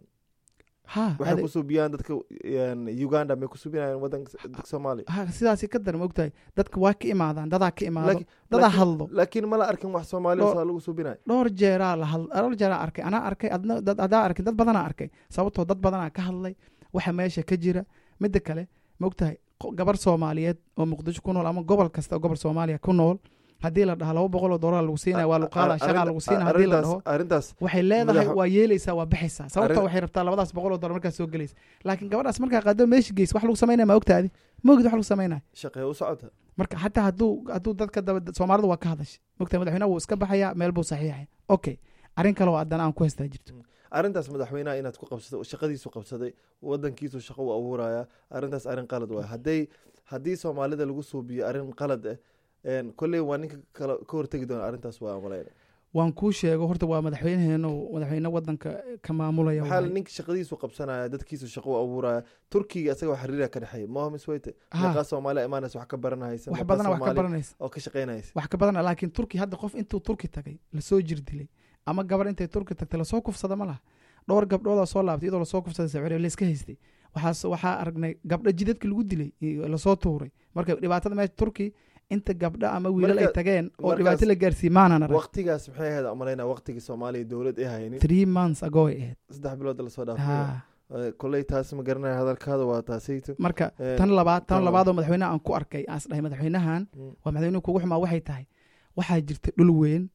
ha waxay ade- ku suubiyaan dadka een, uganda may ku suubinayaan wadanka dadka soomaaliya ha sidaasi ka dar ma ogtahay dadka waa ka imaadaan dadaa ka imaado Laakiin- dadaa laakiin- hadlo laakiin mala arkin wax soomaaliya Dhowr- saa lagu suubinayo dhowr jeeraa la hadl dhowr jeeraa arkay anaa arkay adna dad adaa arkay dad badanaa arkay sababtoo dad badanaa ka hadlay waxa meesha ka jira midda kale ma ogtahay qo- gabar soomaaliyeed oo muqdisho ku nool ama gobol kasta oo gobol soomaaliya ku nool haddii la dhaho laba boqol oo doolar lagu siinaya waa luqaada shagaa lagu siinaya haddii la dhaho arrintaas waxay leedahay Madaxa- waa yeelaysaa waa baxaysaa sababtoo Arrin- waxay rabtaa labadaas boqol oo dollar markaa soo gelaysa laakiin gabadhaas markaa qaado meesha geys wax lagu samaynaya ma ogtaadi ma ogid wax lagu samaynaya shaqee u socota marka xataa hadduu hadduu dadka daba soomaalida waa ka hadashay mogtahay madaxweynaha wuu iska baxayaa meel buu saxiixaya okay arrin kale oo haddana aan ku haystaa jirto arrintaas madaxweynaha inaad ku qabsato shaqadiisu qabsaday wadankiisu shaqo u abuuraya arrintaas arrin qalad waay hadday haddii soomaalida lagu suubiyo arrin qalad ah een, kolley waa ninka kale ka hortegi doona arrintaas waa malayna waan kuu sheego horta waa madaxweynaheenu madaxweyne wadanka ka maamulaya maxaa waay. ninka shaqadiisu qabsanaya dadkiisu shaqo u abuuraya turkiga isaga wax xiriira ka dhexeeya mohamis weyte Ha. meeqaa soomaaliya imaanaysa wax ka baranahaysa wax meeqaa badana wax ka Soomaali baranaysa oo ka shaqeynaysa wax ka badana laakiin turki hadda qof intuu turki tagay lasoo jir dilay ama gabar intay turki tagtay lasoo kufsada ma laha dhowr gabdhoodaa soo laabtay iyadoo lasoo kufsaday sawir layska haystay waxaas waxaa aragnay gabdho jidadka lagu dilay iyo lasoo tuuray marka dhibaatada meesha turki inta gabdho ama wiilal ay Marka- tageen oo markaas- dhibaato la gaarsiiyey maanan arag waqtigaas maxay ahayd malayna waqtigii soomaaliya dowlad ay haynin three months ago ay ahayd saddex bilood lasoo dhaafay Ha. Eh, kolley taas ma garanaya hadalkaada waa taasayto marka Eh, tan labaad tan tan labaad oo madaxweynaha aan ku arkay aan is dhahay madaxweynahan Mm. waa madaxweynuhu kugu xumaa waxay tahay waxaa jirta dhul weyn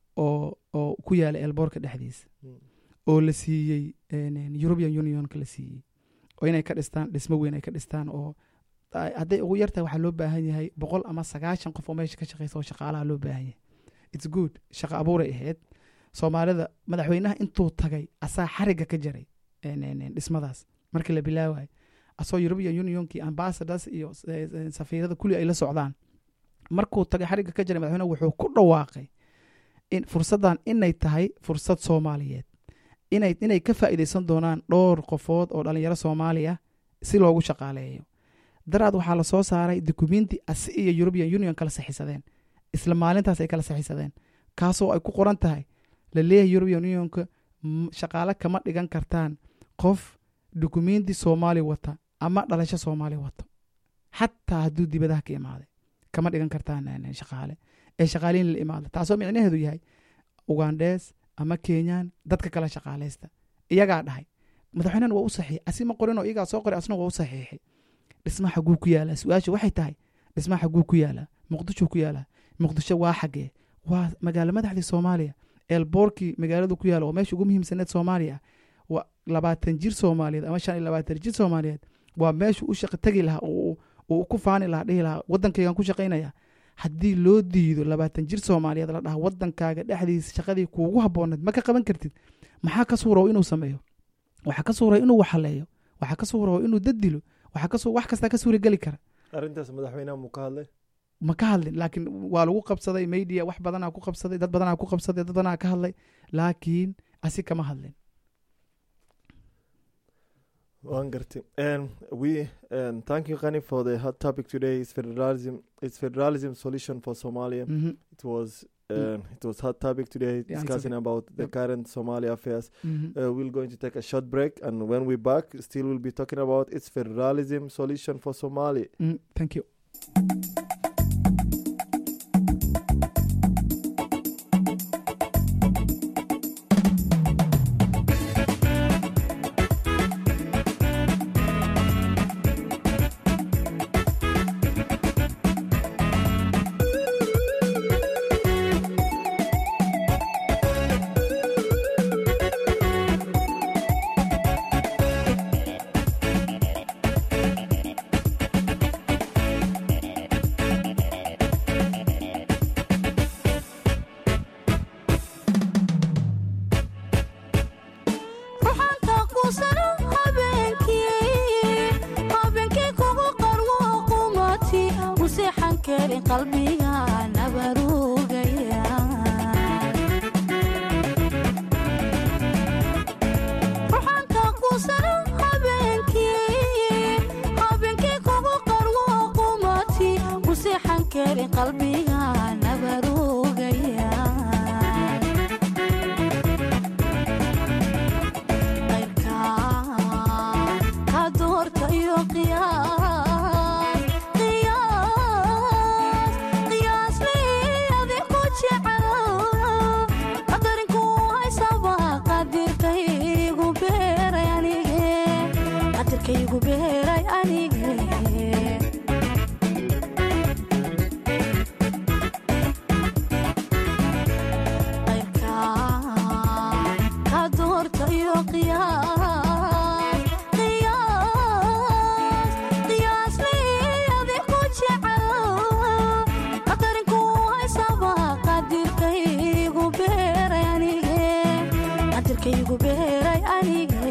oo oo ku yaala elboorka dhexdiisa Mm. oo la siiyey een, een, european unionka la siiyey oo inay ka dhistaan dhismo weyn ay ka dhistaan oo ay- hadday ugu yartahay waxaa loo baahan yahay boqol ama sagaashan qof oo meesha ka shaqeysa oo shaqaalaha loo baahan yahay its good shaqo abuuray ahayd soomaalida madaxweynaha intuu tagay asaa xariga ka jaray een, een, een, dhismadaas markii la bilaawayo asoo european unionkii ambassadors iyo eh, eh, safiirada kulli ay la socdaan markuu tagay xariga ka jaray madaxweynaha wuxuu ku dhawaaqay in fursaddan inay tahay fursad soomaaliyeed inay inay ka faa'iidaysan doonaan dhowr qofood oo dhalinyaro soomaali ah si loogu shaqaaleeyo daraad waxaa la soo saaray dukumenti asi iyo european union kala saxiisadeen isla maalintaas ay kala saxiisadeen kaasoo ay ku qoran tahay la leeyahay european unionka m- shaqaale kama dhigan kartaan qof dukumenti soomaali wata ama dhalasho soomaali wato xataa hadduu dibadaha ka imaaday kama dhigan kartaan eh, shaqaale ee shaqaaliin la imaada taasoo micnaheedu yahay ugandhees ama kenyaan dadka kala shaqaalaysta iyagaa dhahay madaxweynahan waa u saxiixay asi ma qorinoo iyagaa soo qoray asna waa u saxiixay dhismaha xaguu ku yaalaa su-aasha waxay tahay dhismaha xaguu ku yaalaa muqdisho ku yaalaa muqdisho waa xagee waa magaalo madaxdii soomaaliya eelboorkii magaaladu ku yaala oo meesha ugu muhiimsaneed soomaaliya ah waa labaatan jir soomaaliyeed ama shan iyo labaatan jir soomaaliyeed waa meeshu u shaqo tegi lahaa oo uu ku faani lahaa dhihi lahaa wadankaygan ku shaqaynaya haddii loo diido labaatan jir soomaaliyeed la dhaha wadankaaga dhexdiisa shaqadii kuugu habooneed ma ka qaban kartid maxaa ka suuraw inuu sameeyo waxaa ka suuray inuu waxaleeyo waxaa ka suuraw inuu dad dilo waxaa ka su- wax kastaa ka suurageli kara arrintaas madaxweynaha muu ka hadlay ma ka hadlin laakiin waa lagu qabsaday media wax badanaa ku qabsaday dad badanaa ku qabsaday dad badanaa ka hadlay laakiin asi kama hadlin waan gartay and we and thank you Kani for the hot topic today is federalism it's federalism solution for Somalia Mhm, it was uh, it was hot topic today Yeah, it's discussing okay. about the Yep. current Somalia affairs mhm. uh, we're going to take a short break and when we're back still we'll be talking about its federalism solution for Somalia Mm, thank you karin qalbiga nabarugaya ruxanka kusana habeenkii habeenkii kugu qarwo qumati ku seexan karin qalbiga nabarugaya qayrka ka doorta iyo qiyaas qiyaas qiyaas liyadi ku jecel qadarinku haysaba qadirkaygu beeray anige qadirkaygu beeray anige qayrka ka doorta iyo qiyaas qiyaas qiyaas liyadi ku jecel qadarinku haysaba qadirkaygu beeray anige qadirkaygu beeray anige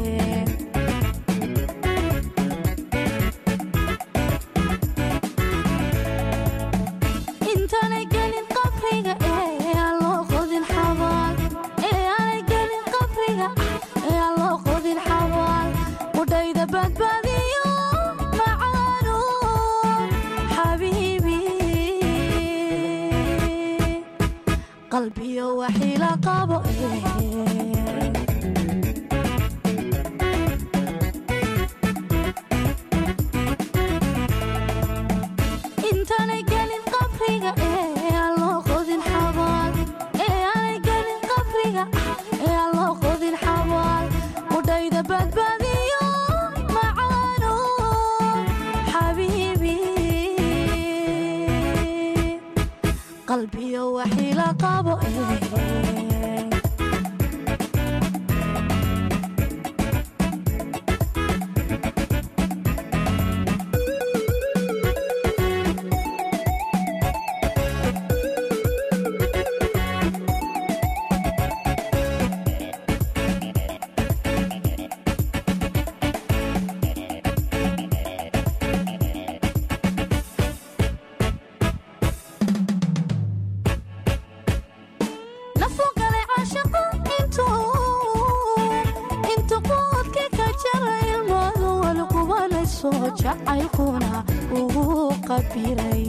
intaanay gelin qabriga ee aan loo qodin xabaal ee aanay gelin qabriga ee aan loo qodin xabaal qudhayda badbaadiyo macaano xabiibi qalbiyo waxiila qabo ee intaanay gelin qabriga ee aan loo qodin xabaal ee aanay gelin qabriga ee aan loo qodin xabaal qudhayda badbaadiyo macaano xabiibi qalbiyo waxiila qabo ee nafuu galay caashaqo intuu intu quudka ka jara ilmaadu walqubanayso jacaylkuna ugu qabiray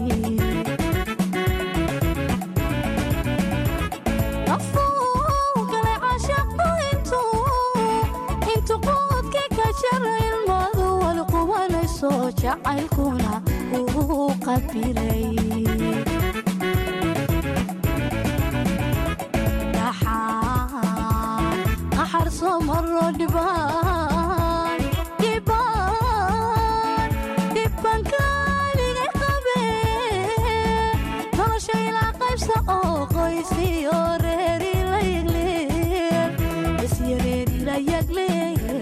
nafuu galay caashaqo intuu intu quudka ka jara ilmaadu walqubanayso jacaylkuna ugu qabiray qaxar soo maro dhibaan dhibaan dhibban kaaliga qabe nolosha ilaa qaybsa oo qoysiyo reeri la yagleer isyo reeri la yagleer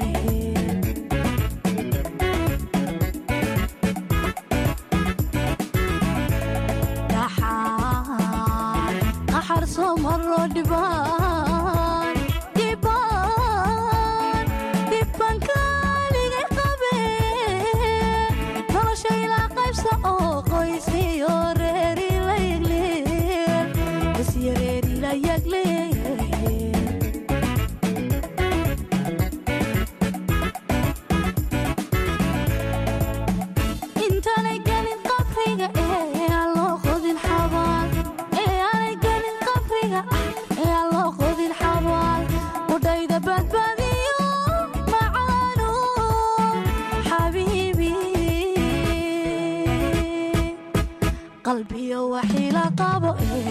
qaxar soo maro dhibaan dhibaan dhibban kaaliga qabe nolosha ilaa qaybsa oo qoysiyo reeri la yagleer isyo reeri la yagleer intaanay gelin qabriga ee aan loo qodin xabaal ee aanay gelin qabriga ee aan loo qodin xabaal qudhayda badbaadiyo macaano xabiibi qalbiyo waxiila qabo ee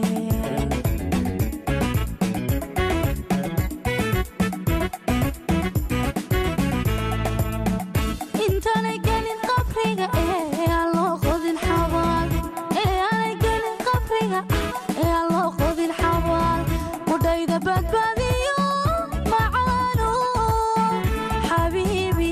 intaanay gelin qabriga ee aan loo qodin xabaal ee aanay gelin qabriga ee aan loo qodin xabaal qudhayda badbaadiyo macaano xabiibi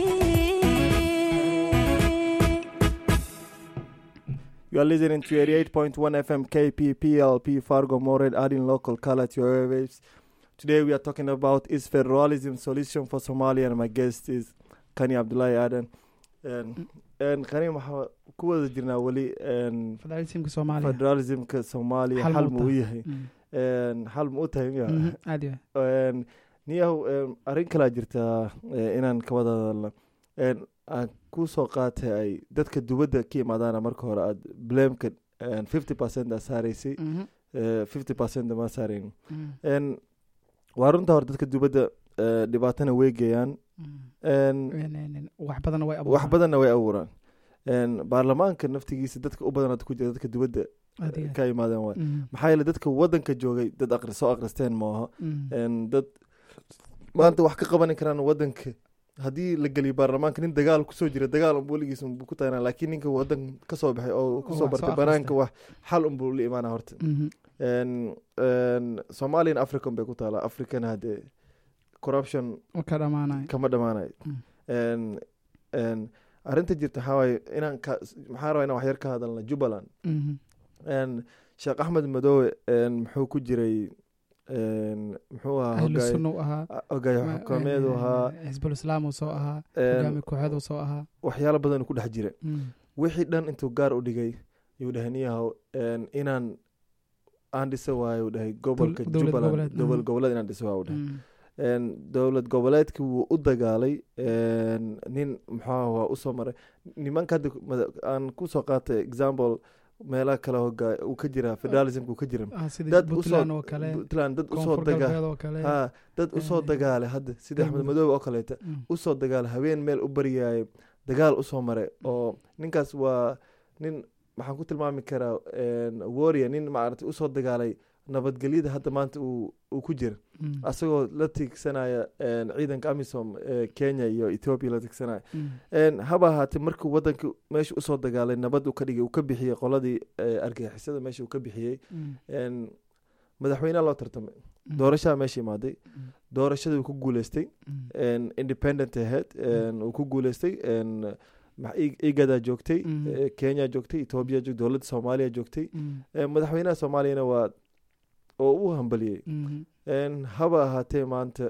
You are listening to 88.1 FM KPPLP Fargo Mored, adding local color to your airwaves. Today we are talking about is federalism solution for Somalia, and my guest is Kani Abdullahi Aden. And een, qani waxaa ku wada jirnaa weli een, federalismka soomaaliya federalismka soomaaliya Xal ma xal u ma u tahay? yahay Mm. Een, xal ma u tahay miya Mhm, aad iyo aad. Een, niyahow een, arrin kalaa jirtaa ee, inaan ka wada hadalno Een, aan ku soo qaatay ay dadka dubadda ka imaadaana marka hore aad blameka fifty percent aa saaraysay Mhm, fifty percent ma saarayn mm, Een, waa runta hore dadka dubadda ee, dhibaatana way geeyaan mm. Een, En- en- en, wax badanna way wax abuuraan. badanna way abuuraan Een, baarlamaanka naftigiisa dadka u badan hadda ku jira dadka dubadda Aad iyo aad. ka imaadeen waay Mm, maxaa yeele dadka wadanka joogay dad aqri soo aqristeen maaha mm. Een, dad maanta wax ka qaban karaan wadanka haddii la geliyo baarlamaanka nin dagaal kusoo jira dagaal unbu weligiis unbu ku tagnaa laakiin ninka wadan kasoo baxay oo kusoo soo bartay akhristay. banaanka wax xal unbuu la imaana horta Mhm, Een, een, somalian african bay ku taalaa africana haddee corruption oo ka dhamaanayo. kama dhamaanayo Mm. Een, een, arrinta jirta waxaa waaye inaan ka maxaa rabaa inaan wax yar ka hadalna jubbaland Mhm, Een, sheekh axmed madoowe een, muxuu ku jiray een, muxuu ahaa ahlu hogaay- sunna u ahaa hogaaya xukuumeedu ahaa xisbul islaam uu soo ahaa een, hogaami kooxeed soo ahaa waxyaalo badan ku dhex jira Mm, wixii dhan intuu gaar u dhigay yuu dhahay niyahow een, inaan aan dhisa waayo dhahay gobolka dowlad jubbaland goboleed, dowlad mhm. goboleed inaan dhisa waayo dhahay mm, Een, dowlad goboleedkii wuu u dagaalay een, nin muxuu waa usoo maray nimanka hadda mada- aan kusoo qaatay example meelaha kale hogaa uu ka jira federalismka uu ka jira ah, sida dad puntland usoo oo kale puntland dad usoo koonfur dagaa galbeed oo kale ha dad usoo Eh, dagaalay hadda sida axmed galmudug. madoobe oo kaleeta Mm, usoo dagaala habeen meel u baryaayay dagaal usoo maray oo ninkaas waa nin maxaan ku tilmaami karaa warrior nin maaragtay usoo dagaalay nabadgelyada hadda maanta uu uu ku jira mm, asagoo la tiigsanaya een, ciidanka amisom ee kenya iyo ethiopia la tiigsanaya mm, Een, haba ahaatee markuu wadanka meesha usoo dagaalay nabad uu ka dhigay uu ka bixiyey qoladii ee, argagixisada meesha uu ka bixiyey mm, Een, madaxweynaha loo tartamay mm, doorashaa meesha imaaday mm, doorashadii uu ku guuleystay mm, een, independent ahead een, uu ku guuleystay een, ma- I- igadaa joogtay Mhm. ee, kenya joogtay ethiopia joogtay dowladda soomaaliya joogtay mm, Een, madaxweynaha soomaaliyana waa oo u hambaliyey mhm, Een, haba ahaatee maanta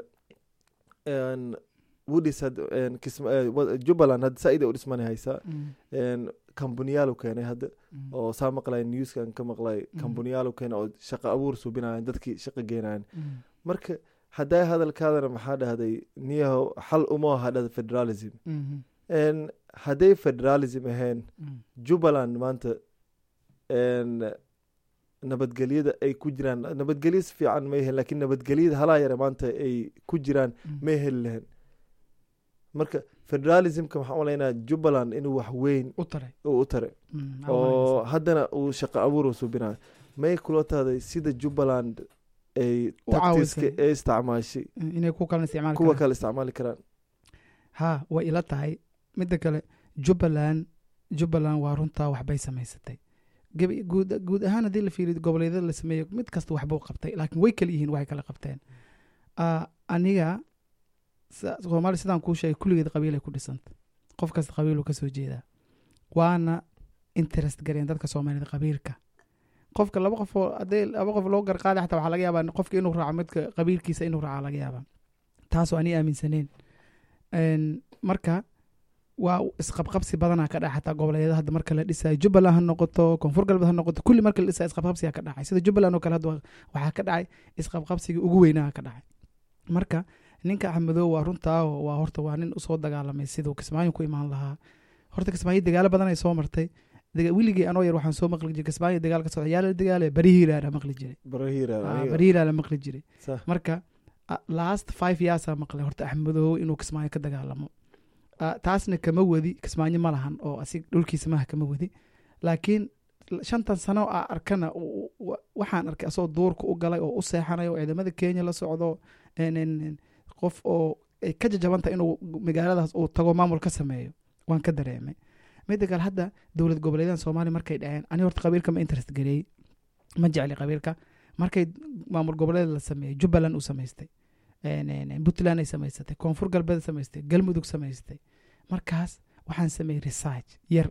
een, wudis had- een, kisma- ee, wa- jubbaland hadda saa-ida u dhismani haysaa mm, Een, kambuniyaal uu keenay hadda mm, oo saa maqlay newskan ka maqlay Mhm. kambuniyaal uu keenay oo shaqo abuur suubinayan dadkii shaqo geenayan mm, marka haddaa hadalkaadana maxaa dhahday niyahow xal uma aha dhada federalism mhm, Een, hadday federalism ahayn mm, jubbaland maanta een, nabadgelyada ay ku jiraan nabadgelyo si fiican may helen laakiin nabadgelyada halaa yare maanta ay ku jiraan mm. may heli lahayn marka federalismka waxaan umalaynaa jubbaland inuu wax weyn u taray uu u taray Mm, oo haddana uu shaqo abuur uu suubinayo may kula tahday sida jubbaland ay U tactiska caawisay. ay isticmaashay inay ku kala isticmaali kuwa karaan kale isticmaali karaan ha way ila tahay midda kale jubbaland jubbaland waa runtaa waxbay samaysatay gebi guud guud ahaan haddii la fiiriyo goboleedyada la sameeyo mid kasta waxbuu qabtay laakiin way kala yihiin waxay kala qabteen Ah, aniga sa- soomaali sidaan kuu sheegay kulligeed qabiilay ku dhisanta qof kasta qabiiluu ka soo jeedaa waana interest gareen dadka soomaalida qabiilka qofka laba qof oo haddii laba qof loo garqaaday xataa waxaa laga yaabaa qofka inuu raaco midka qabiilkiisa inuu raaca laga yaabaa taasoo ani aaminsaneen Een, marka waa isqabqabsi badanaa ka dhaca xataa goboleedyada hadda marka la dhisayo jubbaland ha noqoto koonfur galbeed ha noqoto kulli marka la dhisayo isqabqabsiga ka dhacay sida jubbaland oo kale hadda waa- waxaa ka dhacay isqabqabsigii ugu weynaa ka dhacay marka ninka axmedow waa runtaa oo waa horta waa nin usoo dagaalamay siduu kismaayo ku imaan lahaa horta kismaayo dagaalo badan ay soo martay Daga- weligii anoo yar waxaan soo maqli jiray kismaayo dagaal ka socda yaa la dagaale barihiilaala maqli jiray barahiira Ah, barihiilaala maqli jiray sax marka ah, last five yearsaa maqlay horta axmedow inuu kismaayo ka dagaalamo Ah, taasna kama wadi kismaayo ma lahan oo asig dhulkiisa maha kama wadi laakiin l- shantan sano a arkana u- u- wa- waxaan arkay asoo duurka u galay oo u seexanay oo ciidamada kenya la socdo en- en- en, qof oo ay ka jajabantah inuu magaaladaas uu tago maamul ka sameeyo waan ka dareemay midda kale hadda dowlad goboleedahan soomaaliya markay dhaceen ani horta qabiilka ma interest gareeyey ma jecli qabiilka markay maamul goboleed la sameeyey jubbaland uu samaystay En- en- en, puntland ay samaysatay koonfur galbeed samaystay galmudug samaystay markaas waxaan sameeyey research yar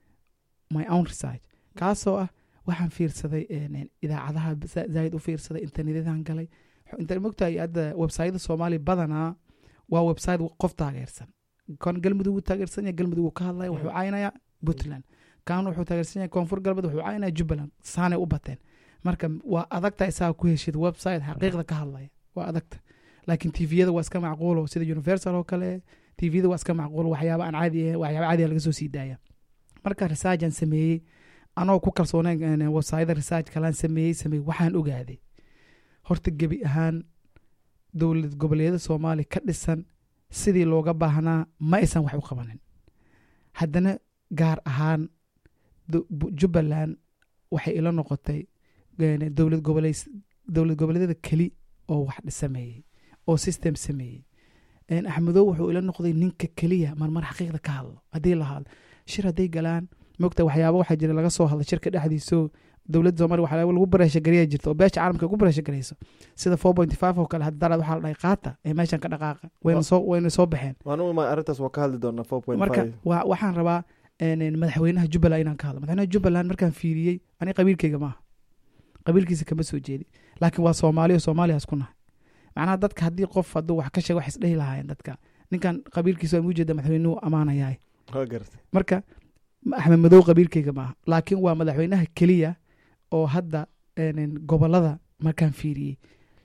my own research kaasoo ah waxaan fiirsaday en- en, idaacadaha za- zaaid u fiirsaday internetyadaan galay inta mogtahay hadda websayada soomaaliya badanaa waa website qof taageersan kan galmudug uu taageersan yahay galmudug uu ka hadlaya wuxuu caynaya puntland kan wuxuu taageersan yahay koonfur galbeed wuxuu caynaya jubbaland saanay u bateen marka waa adagta isaga ku heshid website xaqiiqda ka hadlaya waa adagta laakiin tviyada waa iska macquulo sida universal oo kale tviyada waa iska macquulo waxyaaba aan caadi ahayn waxyaaba caadiga laga soo sii daaya marka researchan sameeyey anoo ku kalsoonayn websayada research kalaan sameeyey sameeyey waxaan ogaaday horta gebi ahaan dowlad goboleedyada soomaaliya ka dhisan sidii looga baahnaa ma aysan wax u qabanin haddana gaar ahaan do- bu- jubbaland waxay ila noqotay een, dowlad goboleys dowlad goboleedyada keli oo wax sameeyey oo system sameeyey een, axmedow wuxuu ila noqday ninka keliya marmar xaqiiqda ka hadlo haddii la hadlo shir hadday galaan mogta waxyaaba waxaa jira laga soo hadlay shirka dhexdiiso dowladda soomaaliya waxaa lagu bareeshagareya jirta oo beesha caalamka ku bareeshagareyso sida four point five oo kale hadda daraad waxaa la dhahay qaata ee meeshan ka dhaqaaqa wayna soo wayna soo baxeen waan u imaa arrintaas waa ka hadli doonaa four point marka five waa waxaan rabaa een, een, madaxweynaha jubbaland inaan ka hadlo madaxweynaha jubbaland markaan fiiriyey ani qabiilkayga maaha qabiilkiisa kama soo jeedi laakiin waa soomaaliya soomaaliya isku nahay macnaha dadka haddii qof hadduu wax ka sheego wax isdhehi lahaayeen dadka ninkan qabiilkiisa waa ujeeda madaxweynuhu amaanayahay waa gartay marka ma- axmed madow qabiilkayga maaha laakiin waa madaxweynaha keliya oo hadda een, gobolada markaan fiiriyey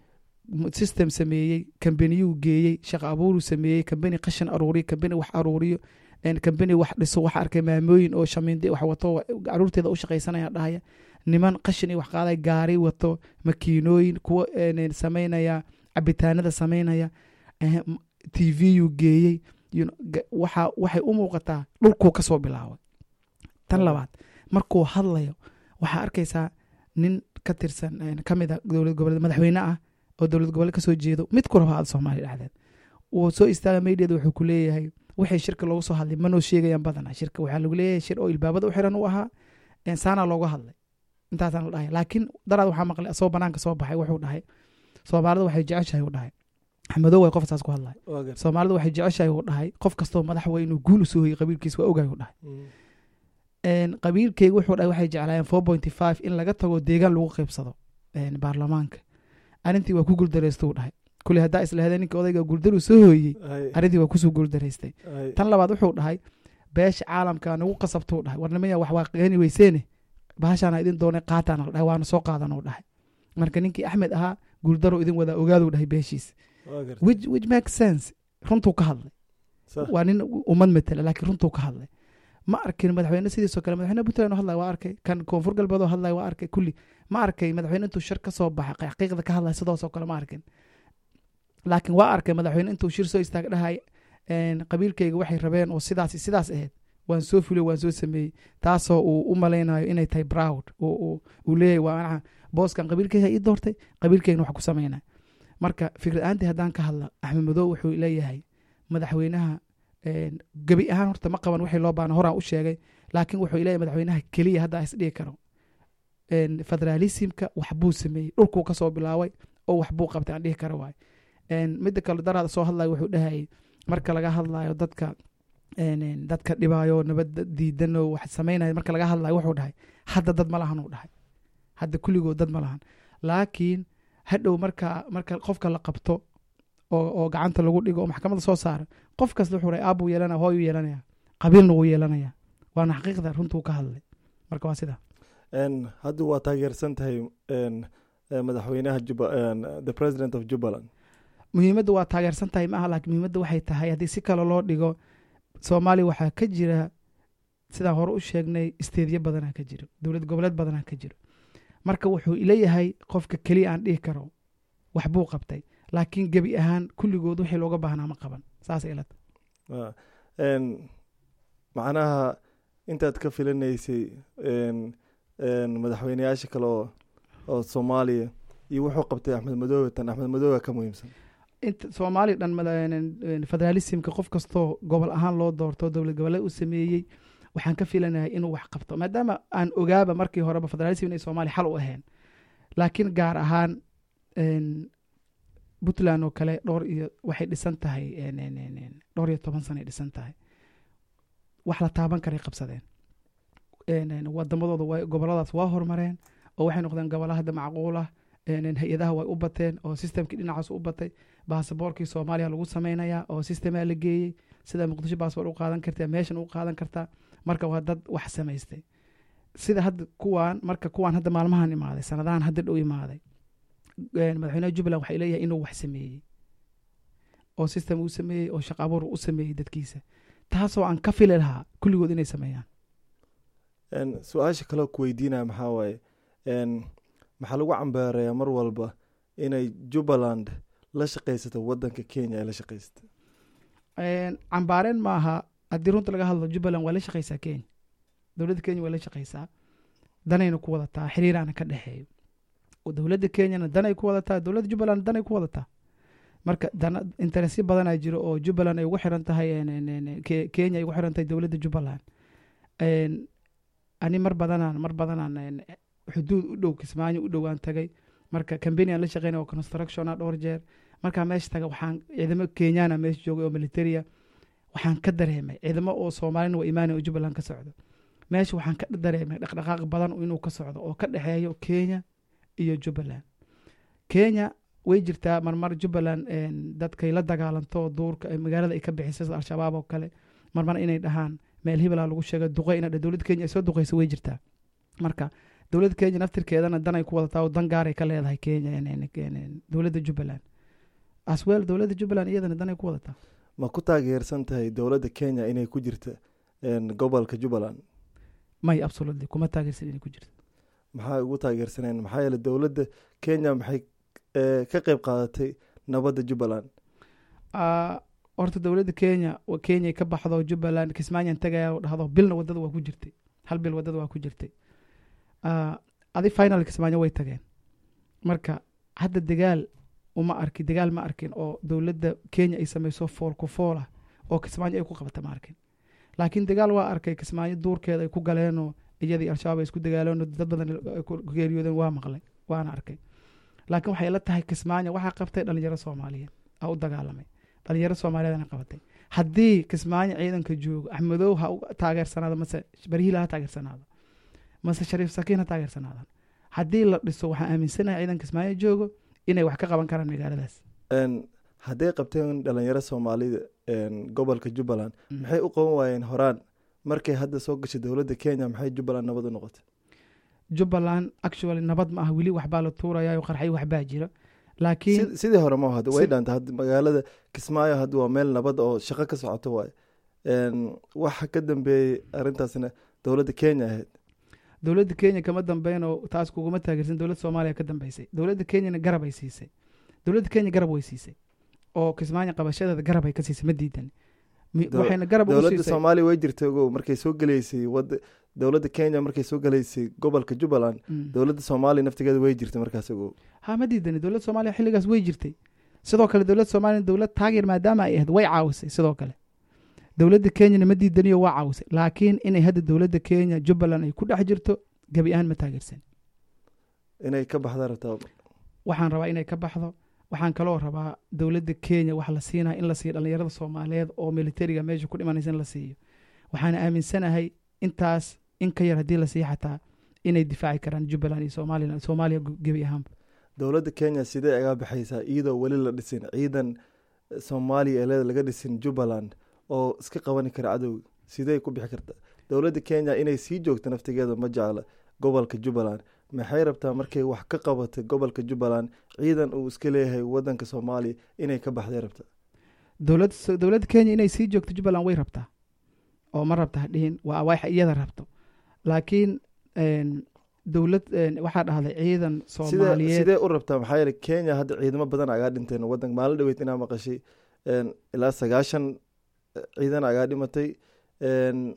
m- system sameeyey kambaniyuu geeyey shaqo abuuruu sameeyey kambani qashin aruuriyo kambani wax aruuriyo een, kambani wax dhiso wax arkay maamooyin oo shamiinde wax wato wa- caruurteeda u shaqaysanaya dhahaya niman qashin iyo wax qaaday gaari wato makiinooyin kuwa een, samaynaya cabitaanada samaynaya eh, m- tvuu geeyey you know, ga- waxa waxay u muuqataa dhulkuu kasoo bilaabay tan labaad markuu hadlayo waxaa arkaysaa nin ka tirsan een, ka mid a dowlad goboleed madaxweyne ah oo dowlad goboleed kasoo jeedo mid ku raba aada soomaaliya dhexdeed wuu soo istaaga meydheeda wuxuu ku leeyahay wixii shirka loogu soo hadlay manoo sheegayaan badana shirka waxaa lagu leeyahay shir oo ilbaabada u xiran u ahaa een, saanaa looga hadlay intaasaan la dhahay laakiin daraad waxaa maqlay asoo banaanka soo baxay wuxuu dhahay soomaalida waxay jeceshahay uu dhahay axmedow way qof saas ku hadlay waa gartay soomaalida waxay jeceshahay uu dhahay qof kastoo madax waa inuu guul usoo hoyay qabiilkiisa waa ogaay uu dhahay Mm. een, qabiilkeyga wuxuu dhahay waxay jeclaayeen four point five in laga tago deegaan lagu qaybsado een, baarlamaanka arrintii waa ku guuldareysta uu dhahay kule haddaa islahda ninka odayga guuldaruu soo hooyey Hay- arrintii waa kusoo guuldaraystay hay- tan labaad wuxuu dhahay beesha caalamka nagu qasabtuu dhahay warnimaya wax waa qeeni weyseene bahashaana idin doonay qaataana la dhahay waana soo qaadan uu dhahay marka ninkii axmed ahaa guuldaruu idin wadaa ogaaduu dhahay beeshiisa waa gartay which, which makes sense runtuu ka hadlay Sax. waa nin ummad matela laakiin runtuu ka hadlay ma arkin madaxweyne sidiisoo kale madaxweyne puntland oo hadlaya waa arkay kan koonfur galbeed oo hadlaya waa arkay kulli ma arkay madaxweyne intuu shir ka soo baxay xaqiiqda ka hadlaya sidoosoo kale ma arkin laakiin waa arkay madaxweyne intuu shir soo istaag dhahay een, qabiilkayga waxay rabeen oo sidaas sidaas ahayd waan soo fulay waan soo sameeyey taasoo uu u malaynayo inay tahay proud uu- uu uu leeyahay waa anaca booskan qabiilkayga ii doortay qabiilkaygana wax ku sameynaya marka fikrad ahaantii haddaan ka hadla axmed madow wuxuu leeyahay madaxweynaha een, gebi ahaan horta ma qaban wixii loo baana horaan u sheegay laakiin wuxuu leeyahay madaxweynaha keliya hadda is dhihi karo een, federalismka wax buu sameeyey dhulkuu kasoo bilaabay oo wax buu qabtay aan dhihi karo waay een, midda kale daraada soo hadlayo wuxuu dhahayay marka laga hadlayo dadka een, een, dadka dhibaayo nabadda diidan oo wax sameynaya marka laga hadlayo wuxuu dhahay hadda dad ma lahan uu dhahay hadda kulligood dad ma lahan laakiin hadhow marka marka qofka la qabto oo, oo gacanta lagu dhigo oo maxkamadda soo saara qof kasta wuxuu dhahay aabuu yeelanaya hooyuu yeelanaya qabiilna wuu yeelanaya waana xaqiiqda runtuu ka hadlay marka waa sida Een, hadda waa taageersan tahay een, eh, madaxweynaha juba een, the president of jubbaland muhiimadda waa taageersan tahay maaha laakiin muhiimadda waxay tahay haddii si kale loo dhigo soomaaliya waxaa ka jira sidaan hore u sheegnay isteedyo badanaa ka jiro dowlad goboleed badanaa ka jiro marka wuxuu ileeyahay qofka keliya aan dhihi karo wax buu qabtay laakiin gebi ahaan kulligood wixii looga baahnaa ma qaban saasay ila tahay Ah, een, macnaha intaad ka filanaysay een, een, madaxweyneyaasha kale oo oo soomaaliya iyo wuxuu qabtay axmed madoobe tan axmed madoobe ka muhiimsan inta soomaaliya dhan mada- federalismka qof kastoo gobol ahaan loo doorto dowlad goboleed u sameeyey waxaan ka filanahay inuu wax qabto maadaama aan ogaaba markii horeba federalism inay soomaaliya xal u ahayn laakiin gaar ahaan een, puntland oo kale dhowr iyo waxay dhisan tahay een, een, een, een, dhowr iyo toban sanay dhisan tahay wax la taaban karay qabsadeen een, een, wadamadooda way goboladaas waa horumareen oo waxay noqdeen gobolo hadda macquul ah een, een, hay-adaha way u bateen oo systemkii dhinacaas u batay baasaboorkii soomaaliya lagu sameynayaa oo sistemaa la geeyey sida muqdisho baasboor u qaadan kartaa meeshan u qaadan kartaa marka waa dad wax samaystay sida hadda kuwaan marka kuwaan hadda maalmahan imaaday sanadahan hadda dhow imaaday een, madaxweynaha jubbaland waxay leeyahay inuu wax sameeyey oo system uu sameeyey oo shaqo abuur u sameeyey dadkiisa taasoo aan ka fili lahaa kulligood inay sameeyaan Een, su-aasha kaloo ku weydiinaya maxaa waaye een, maxaa lagu cambaareeyaa mar walba inay jubbaland la shaqaysato wadanka kenya ay la shaqaysato Een, cambaareen maaha haddii runta laga hadlo jubbaland waa la shaqaysaa kenya dowladda kenya waa la shaqaysaa danayna ku wadataa xiriiraana ka dhexeeyo oo dowladda kenyana danay ku wadataa dowladda jubbaland danay ku wadataa marka dana interesyo badanaa jiro oo jubbaland ay ugu xiran tahay een, een, een, Ke- kenya ay ugu xiran tahay dowladda jubbaland Een, ani mar badanaan mar badanaan een, xuduud u dhow kismaayo u dhowaan tagay marka cambany aan la shaqeynay oo constructiona dhowr jeer markaa meesha taga waxaan ciidamo kenyana meesha joogay oo militaria waxaan ka dareemay ciidamo oo soomaalina waa imaanay oo jubbaland ka socdo meesha waxaan ka dareemay dhaqdhaqaaq badan inuu ka socdo oo ka dhexeeyo kenya iyo jubbaland kenya way jirtaa marmar jubbaland een, dadkay la dagaalanto duurka ay magaalada ay ka bixisay sida al-shabaab oo kale marmar inay dhahaan meel hibalaa lagu sheegay duqey ina dowladda kenya ay soo duqeysa way jirtaa marka dowladda kenya naftirkeedana dan ay ku wadataa oo dan gaaray ka leedahay kenya een, een, een, een, dowladda jubbaland asweel dowladda jubbaland iyadana dan ay ku wadataa ma ku taageersan tahay dowladda kenya inay ku jirta een, gobolka jubbaland may absolutely kuma taageersan inay ku jirto maxaa ugu taageersaneen maxaa yeele dowladda kenya maxay eh, ka qeyb qaadatay nabadda jubbaland Ah, horta dowladda kenya wa- kenya ka baxdo jubbaland kismaayaan tagaya oo dhahdo bilna wadada waa ku jirtay hal bil wadada waa ku jirtay Ah, adi final kismaayo way tageen marka hadda dagaal uma arkin dagaal ma arkin oo dowladda kenya ay samayso fool ku fool ah oo kismaayo ay ku qabata ma arkin laakiin dagaal waa arkay kismaayo duurkeeda ay ku galeenoo iyadii al-shabaab ay isku dagaaleenoo dad badan ay ku geeriyoodeen waa maqlay waana arkay laakiin waxay la tahay kismaayo waxaa qabtay dhalinyaro soomaaliyeed aa u dagaalamay dhalinyaro soomaaliyeedna qabatay haddii kismaayo ciidanka joogo axmedow ha u taageersanaado mase barihiila ha taageersanaado mase shariif sakiin ha taageersanaadaan haddii la dhiso waxaan aaminsanahay ciidan kismaayo joogo inay wax ka qaban karaan magaaladaas Een, hadday qabteen dhalinyaro soomaalida een, gobolka jubbaland Mm. maxay u qaban waayeen horaan markay hadda soo gashay dowladda kenya maxay jubbaland nabad u noqotay jubbaland actually nabad ma ah weli waxbaa la tuurayaa qarxay waxbaa jira laakiin Sid- sidii hore ma hadda way Sid- dhaantay hadda magaalada kismaayo hadda waa meel nabad oo shaqo ka socoto waaye Een, waxa ka dambeeyey arrintaasna dowladda kenya ahayd dowladda kenya kama dambeyn oo taas kuguma taageersan dowladda soomaaliya ka dambeysay dowladda kenyana garab ay siisay dowladda kenya garab way siisay oo kismaayo qabashadeeda garab ay ka siisay ma diidan Mi- Dow- waxayna garab ugu dowladda siisay soomaaliya way jirtay ogow markay soo geleysay wada dowladda kenya markay soo geleysay gobolka jubbaland Mm. dowladda soomaaliya naftigeeda way jirtay markaas ogow ha ma diidani dowladda soomaaliya xilligaas way jirtay sidoo kale dowladda soomaaliya dowlad taageer maadaama ay ahayd way caawisay sidoo kale dowladda kenyana ma diidaniyo waa caawisay laakiin inay hadda dowladda kenya jubbaland ay ku dhex jirto gebi ahaan ma taageersan inay ka baxdaa rabtaa waxaan rabaa inay ka baxdo waxaan kaloo rabaa dowladda kenya wax la siinaya in la siiyo dhalinyarada soomaaliyeed oo militariga meesha ku dhimanaysa in la siiyo waxaan aaminsanahay intaas in ka yar haddii la siiyo xataa inay difaaci karaan jubbaland iyo somalilan soomaaliya gu- gebi ahaanba dowladda kenya sidee aga baxaysaa iyadoo weli la dhisin ciidan soomaaliya ee laga dhisin jubbaland oo iska qabani kara cadowga sidee ku bixi kartaa dowladda kenya inay sii joogto naftigeeda ma jecla gobolka jubbaland maxay rabtaa markay wax ka qabatay gobolka jubbaland ciidan uu iska leeyahay wadanka soomaaliya inay ka baxday rabtaa dowlad dowladda kenya inay sii joogto jubbaland way rabtaa oo ma rabta hadhihin waa wax iyada rabto laakiin een, dowlad een, waxaa dhahday ciidan sidee soomaaliyeed sidee u rabtaa maxaa yeele kenya hadda ciidamo badan agaa dhinteen wadanka maalin dhaweyd inaa maqashay een, ilaa sagaashan eh, ciidan agaa dhimatay een,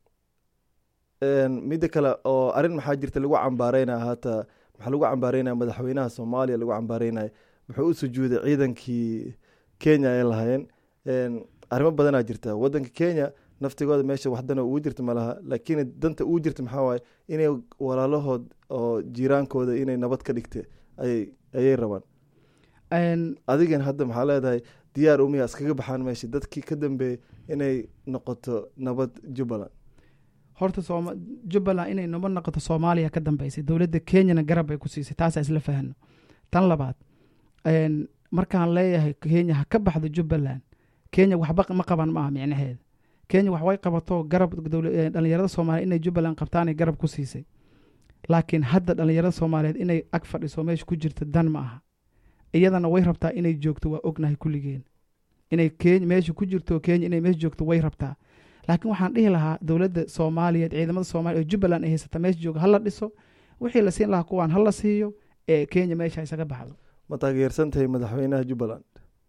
een, midda kale oo arrin maxaa jirta lagu cambaareynaya haata maxaa lagu cambaareynaya madaxweynaha soomaaliya lagu cambaareynaya wuxuu u sujuuday ciidankii kenya ay lahaayeen een, arrimo badanaa jirta wadanka kenya naftigooda meesha wax dana ugu jirta malaha laakiin danta ugu jirta maxaa waaye inay walaalahood oo jiiraankooda inay nabad ka dhigta ayay ayay rabaan een, adigan hadda maxaa leedahay diyaar umiya iskaga baxaan meesha dadkii ka dambeeyey inay noqoto nabad jubbaland horta sooma jubbaland inay nabad noqoto soomaaliya ka dambeysay dowladda kenyana garab bay ku siisay taasaa isla fahano tan labaad een, markaan leeyahay kenya ha ka baxdo jubbaland kenya waxba ma qaban maaha micnaheeda kenya wax way qabato garab dowla- eh, dhallinyarada soomaaliya inay jubbaland qabtaanay garab ku siisay laakiin hadda dhallinyarada soomaaliyeed inay ag fadhiso meesha ku jirta dan ma aha iyadana way rabtaa inay joogto waa ognahay kulligeen inay kenya meesha ku jirto kenya inay meesha joogto way rabtaa laakiin waxaan dhihi lahaa dowladda soomaaliyeed ciidamada soomaaliya oo jubbaland ay haysata meesha jooga hala dhiso wixii la siin lahaa kuwaan hala siiyo ee kenya meesha isaga baxdo ma taageersan tahay madaxweynaha jubbaland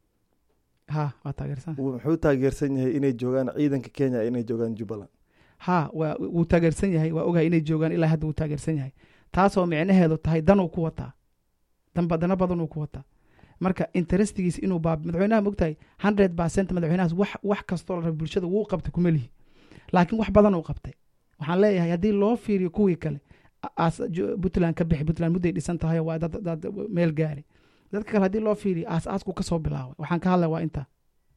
ha waa taageersan Wuu- muxuu taageersan yahay inay joogaan ciidanka kenya inay joogaan jubbaland ha waa wuu taageersan yahay waa ogahay inay joogaan ilaa hadda wuu taageersan yahay taasoo micnaheedu tahay danuu ku wataa danba dana badanuu ku wataa marka interestigiisa inuu baab madaxweynaha mogtahay hundred percent madaxweynahaas wax wax kastoo la raba bulshada wuu qabtay kuma lihi laakiin wax badan uu qabtay waxaan leeyahay haddii loo fiiriyo kuwii kale a- aas ju- puntland ka bixi puntland mudday dhisan tahay waa dad dad meel gaari dadka kale haddii loo fiiriyo aas aasku kasoo bilaabay waxaan ka hadlaya waa intaa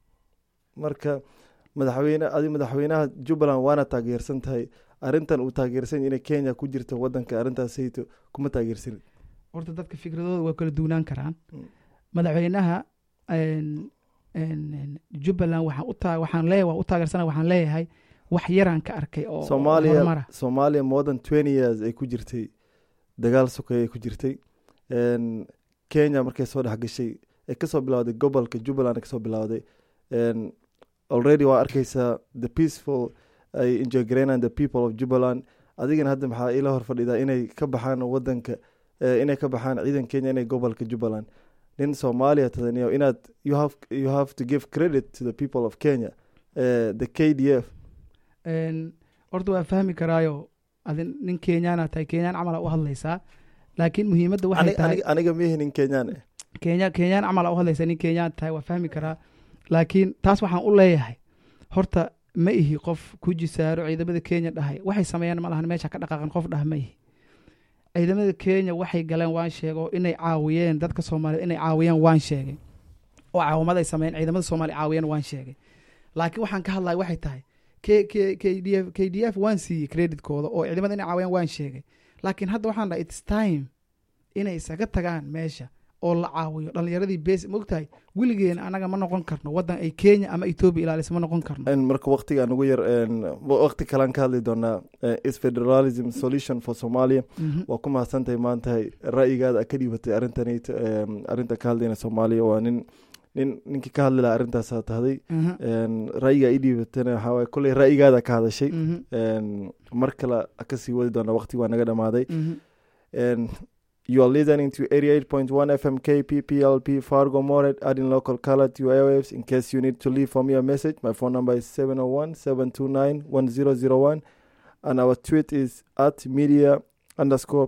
marka madaxweyne adi madaxweynaha jubbaland waana taageersan tahay arrintan uu taageersan yahay inay kenya ku jirto wadanka arrintaasayto kuma taageersanin horta dadka fikradooda waa kala duunaan karaan Mm. madaxweynaha een, een, een, jubbaland waxaan u taa- waxaan leeyahay waa u taageersana waxaan leeyahay wax yaraan ka arkay oo oo soomaaliya horumara soomaaliya more than twenty years ay ku jirtay dagaal sokay ay ku jirtay Een, kenya markay soo dhex gashay ay kasoo bilowday gobolka jubbaland ay kasoo bilowday Een, already waa arkeysaa the peaceful ay enjoy gareynaan the people of jubbaland adigana hadda maxaa ila hor fadhidaa inay ka baxaan wadanka eh, inay ka baxaan ciidan kenya inay gobolka jubbaland nin soomaaliya tadaniyo inaad you have, you have to give credit to the people of kenya Eh, the k d f Een, horta waa fahmi karaayo adin nin kenyaana tahay kenyaan camala u hadlaysaa laakiin muhiimadda waxay Ani- tahay aniga- aniga mihi nin kenyaan eh kenya kenyaan camal u hadlaysa nin kenyaan tahay waa fahmi karaa laakiin taas waxaan u leeyahay horta ma ihi qof ku jisaaro ciidamada kenya dhahay waxay sameeyaan ma lahan meesha ka dhaqaaqan qof dhah ma ihi ciidamada kenya waxay galeen waan sheego inay caawiyeen dadka soomaaliyeed inay caawiyeen waan sheegay oo caawimad ay sameeyeen ciidamada soomaaliya caawiyeen waan sheegay laakiin waxaan ka hadlaya waxay tahay k k k d f k d f waan siiyey creditkooda oo ciidamada inay caawiyeen waan sheegay laakiin hadda waxaan dhahay its time inay isaga tagaan meesha oo la caawiyo dhallinyaradii bes mogtahay weligeena anaga ma noqon karno wadan ay kenya ama etoobiya ilaalisa ma noqon karno En marka waqtiga ugu yar en, waqti kalaan ka hadli doonaa eh, is federalism solution for somalia Mhm. waa ku mahadsantahay maanta ra'yigaada aad ka dhiibatay arrintanayt arrinta ka hadlayna soomaaliya waa nin nin ninkii ka hadli lahaa arrintaasaa tahday Mhm. En, ra'yiga ii dhiibatana waxaa waaye kolley ra'yigaada ka hadashay Mhm. En, mar kale kasii wadi doonaa waqti waa naga dhamaaday Mhm. and you are listening to 88.1 FM KPPLP Fargo Moret, adding local color to your airwaves. In case you need to leave for me a message, my phone number is 701 729 1001, and our tweet is at media underscore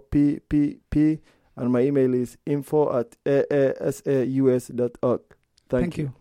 PPP, and my email is info at aasaus.org. Thank, Thank you.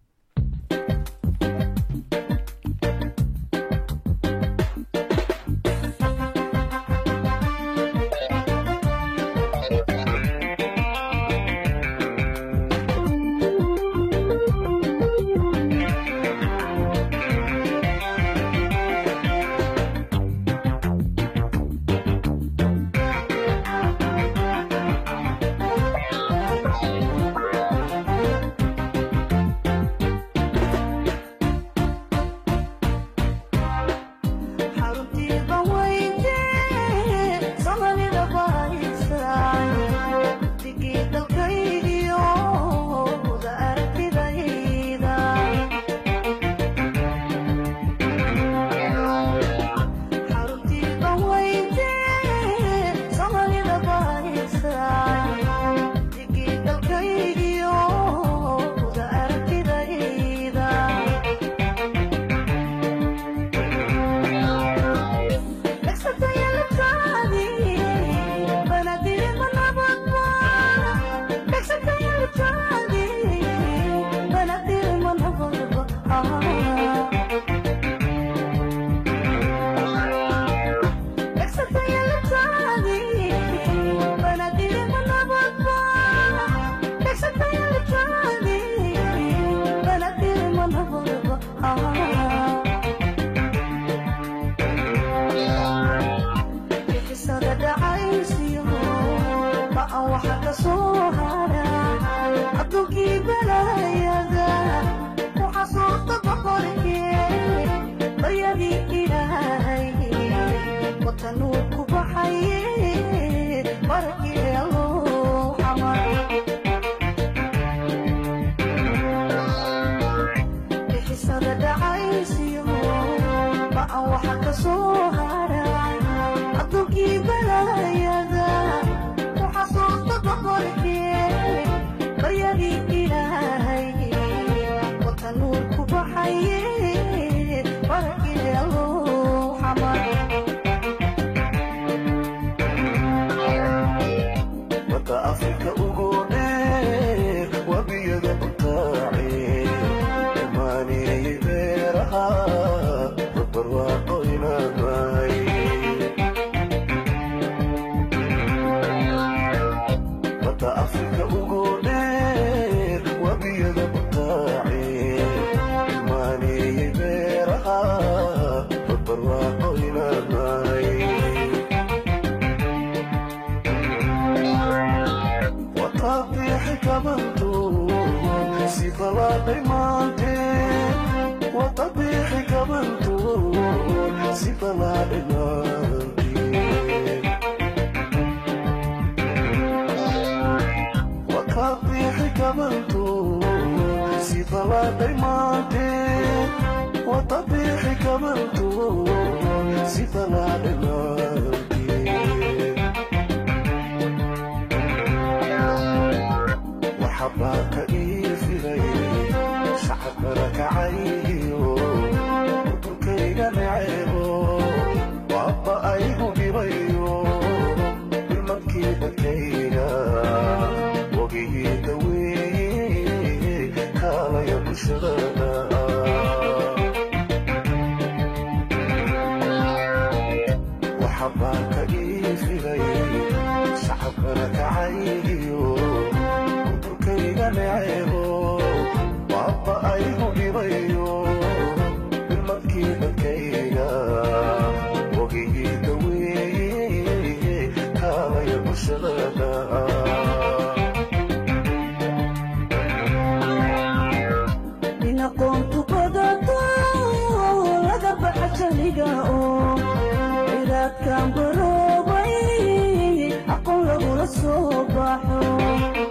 xaruntiiba weyde somalida bahaysay digii dalkaygiyo da aragtidayda xaruntiiba weyde somalida bahaysay digii dalkaygiyo da aragtidayda Ah bixisada dhacaysiyo ba'an waxa ka soo hara adduunkii balayada ku xasuuq kabanto si qalaaday maantee watabiixi kabanto si qalaaday maantee waxabaa ka ii filay shacabkana kacayyo burkayga naceebo waaba aygu dhibayo ilmadkii dadkayga wogigii daweeye kaalaya bulshadana waxabaa ka ii filay shacabkana kacayyo burkayga naceebo waaba aygu dhibayo ilmadkii dadkayga wogigii daweeye kaalaya bulshadana in aqoontu badato laga baxa janiga oo ciraadkan baroobay aqoon lagula soo baxo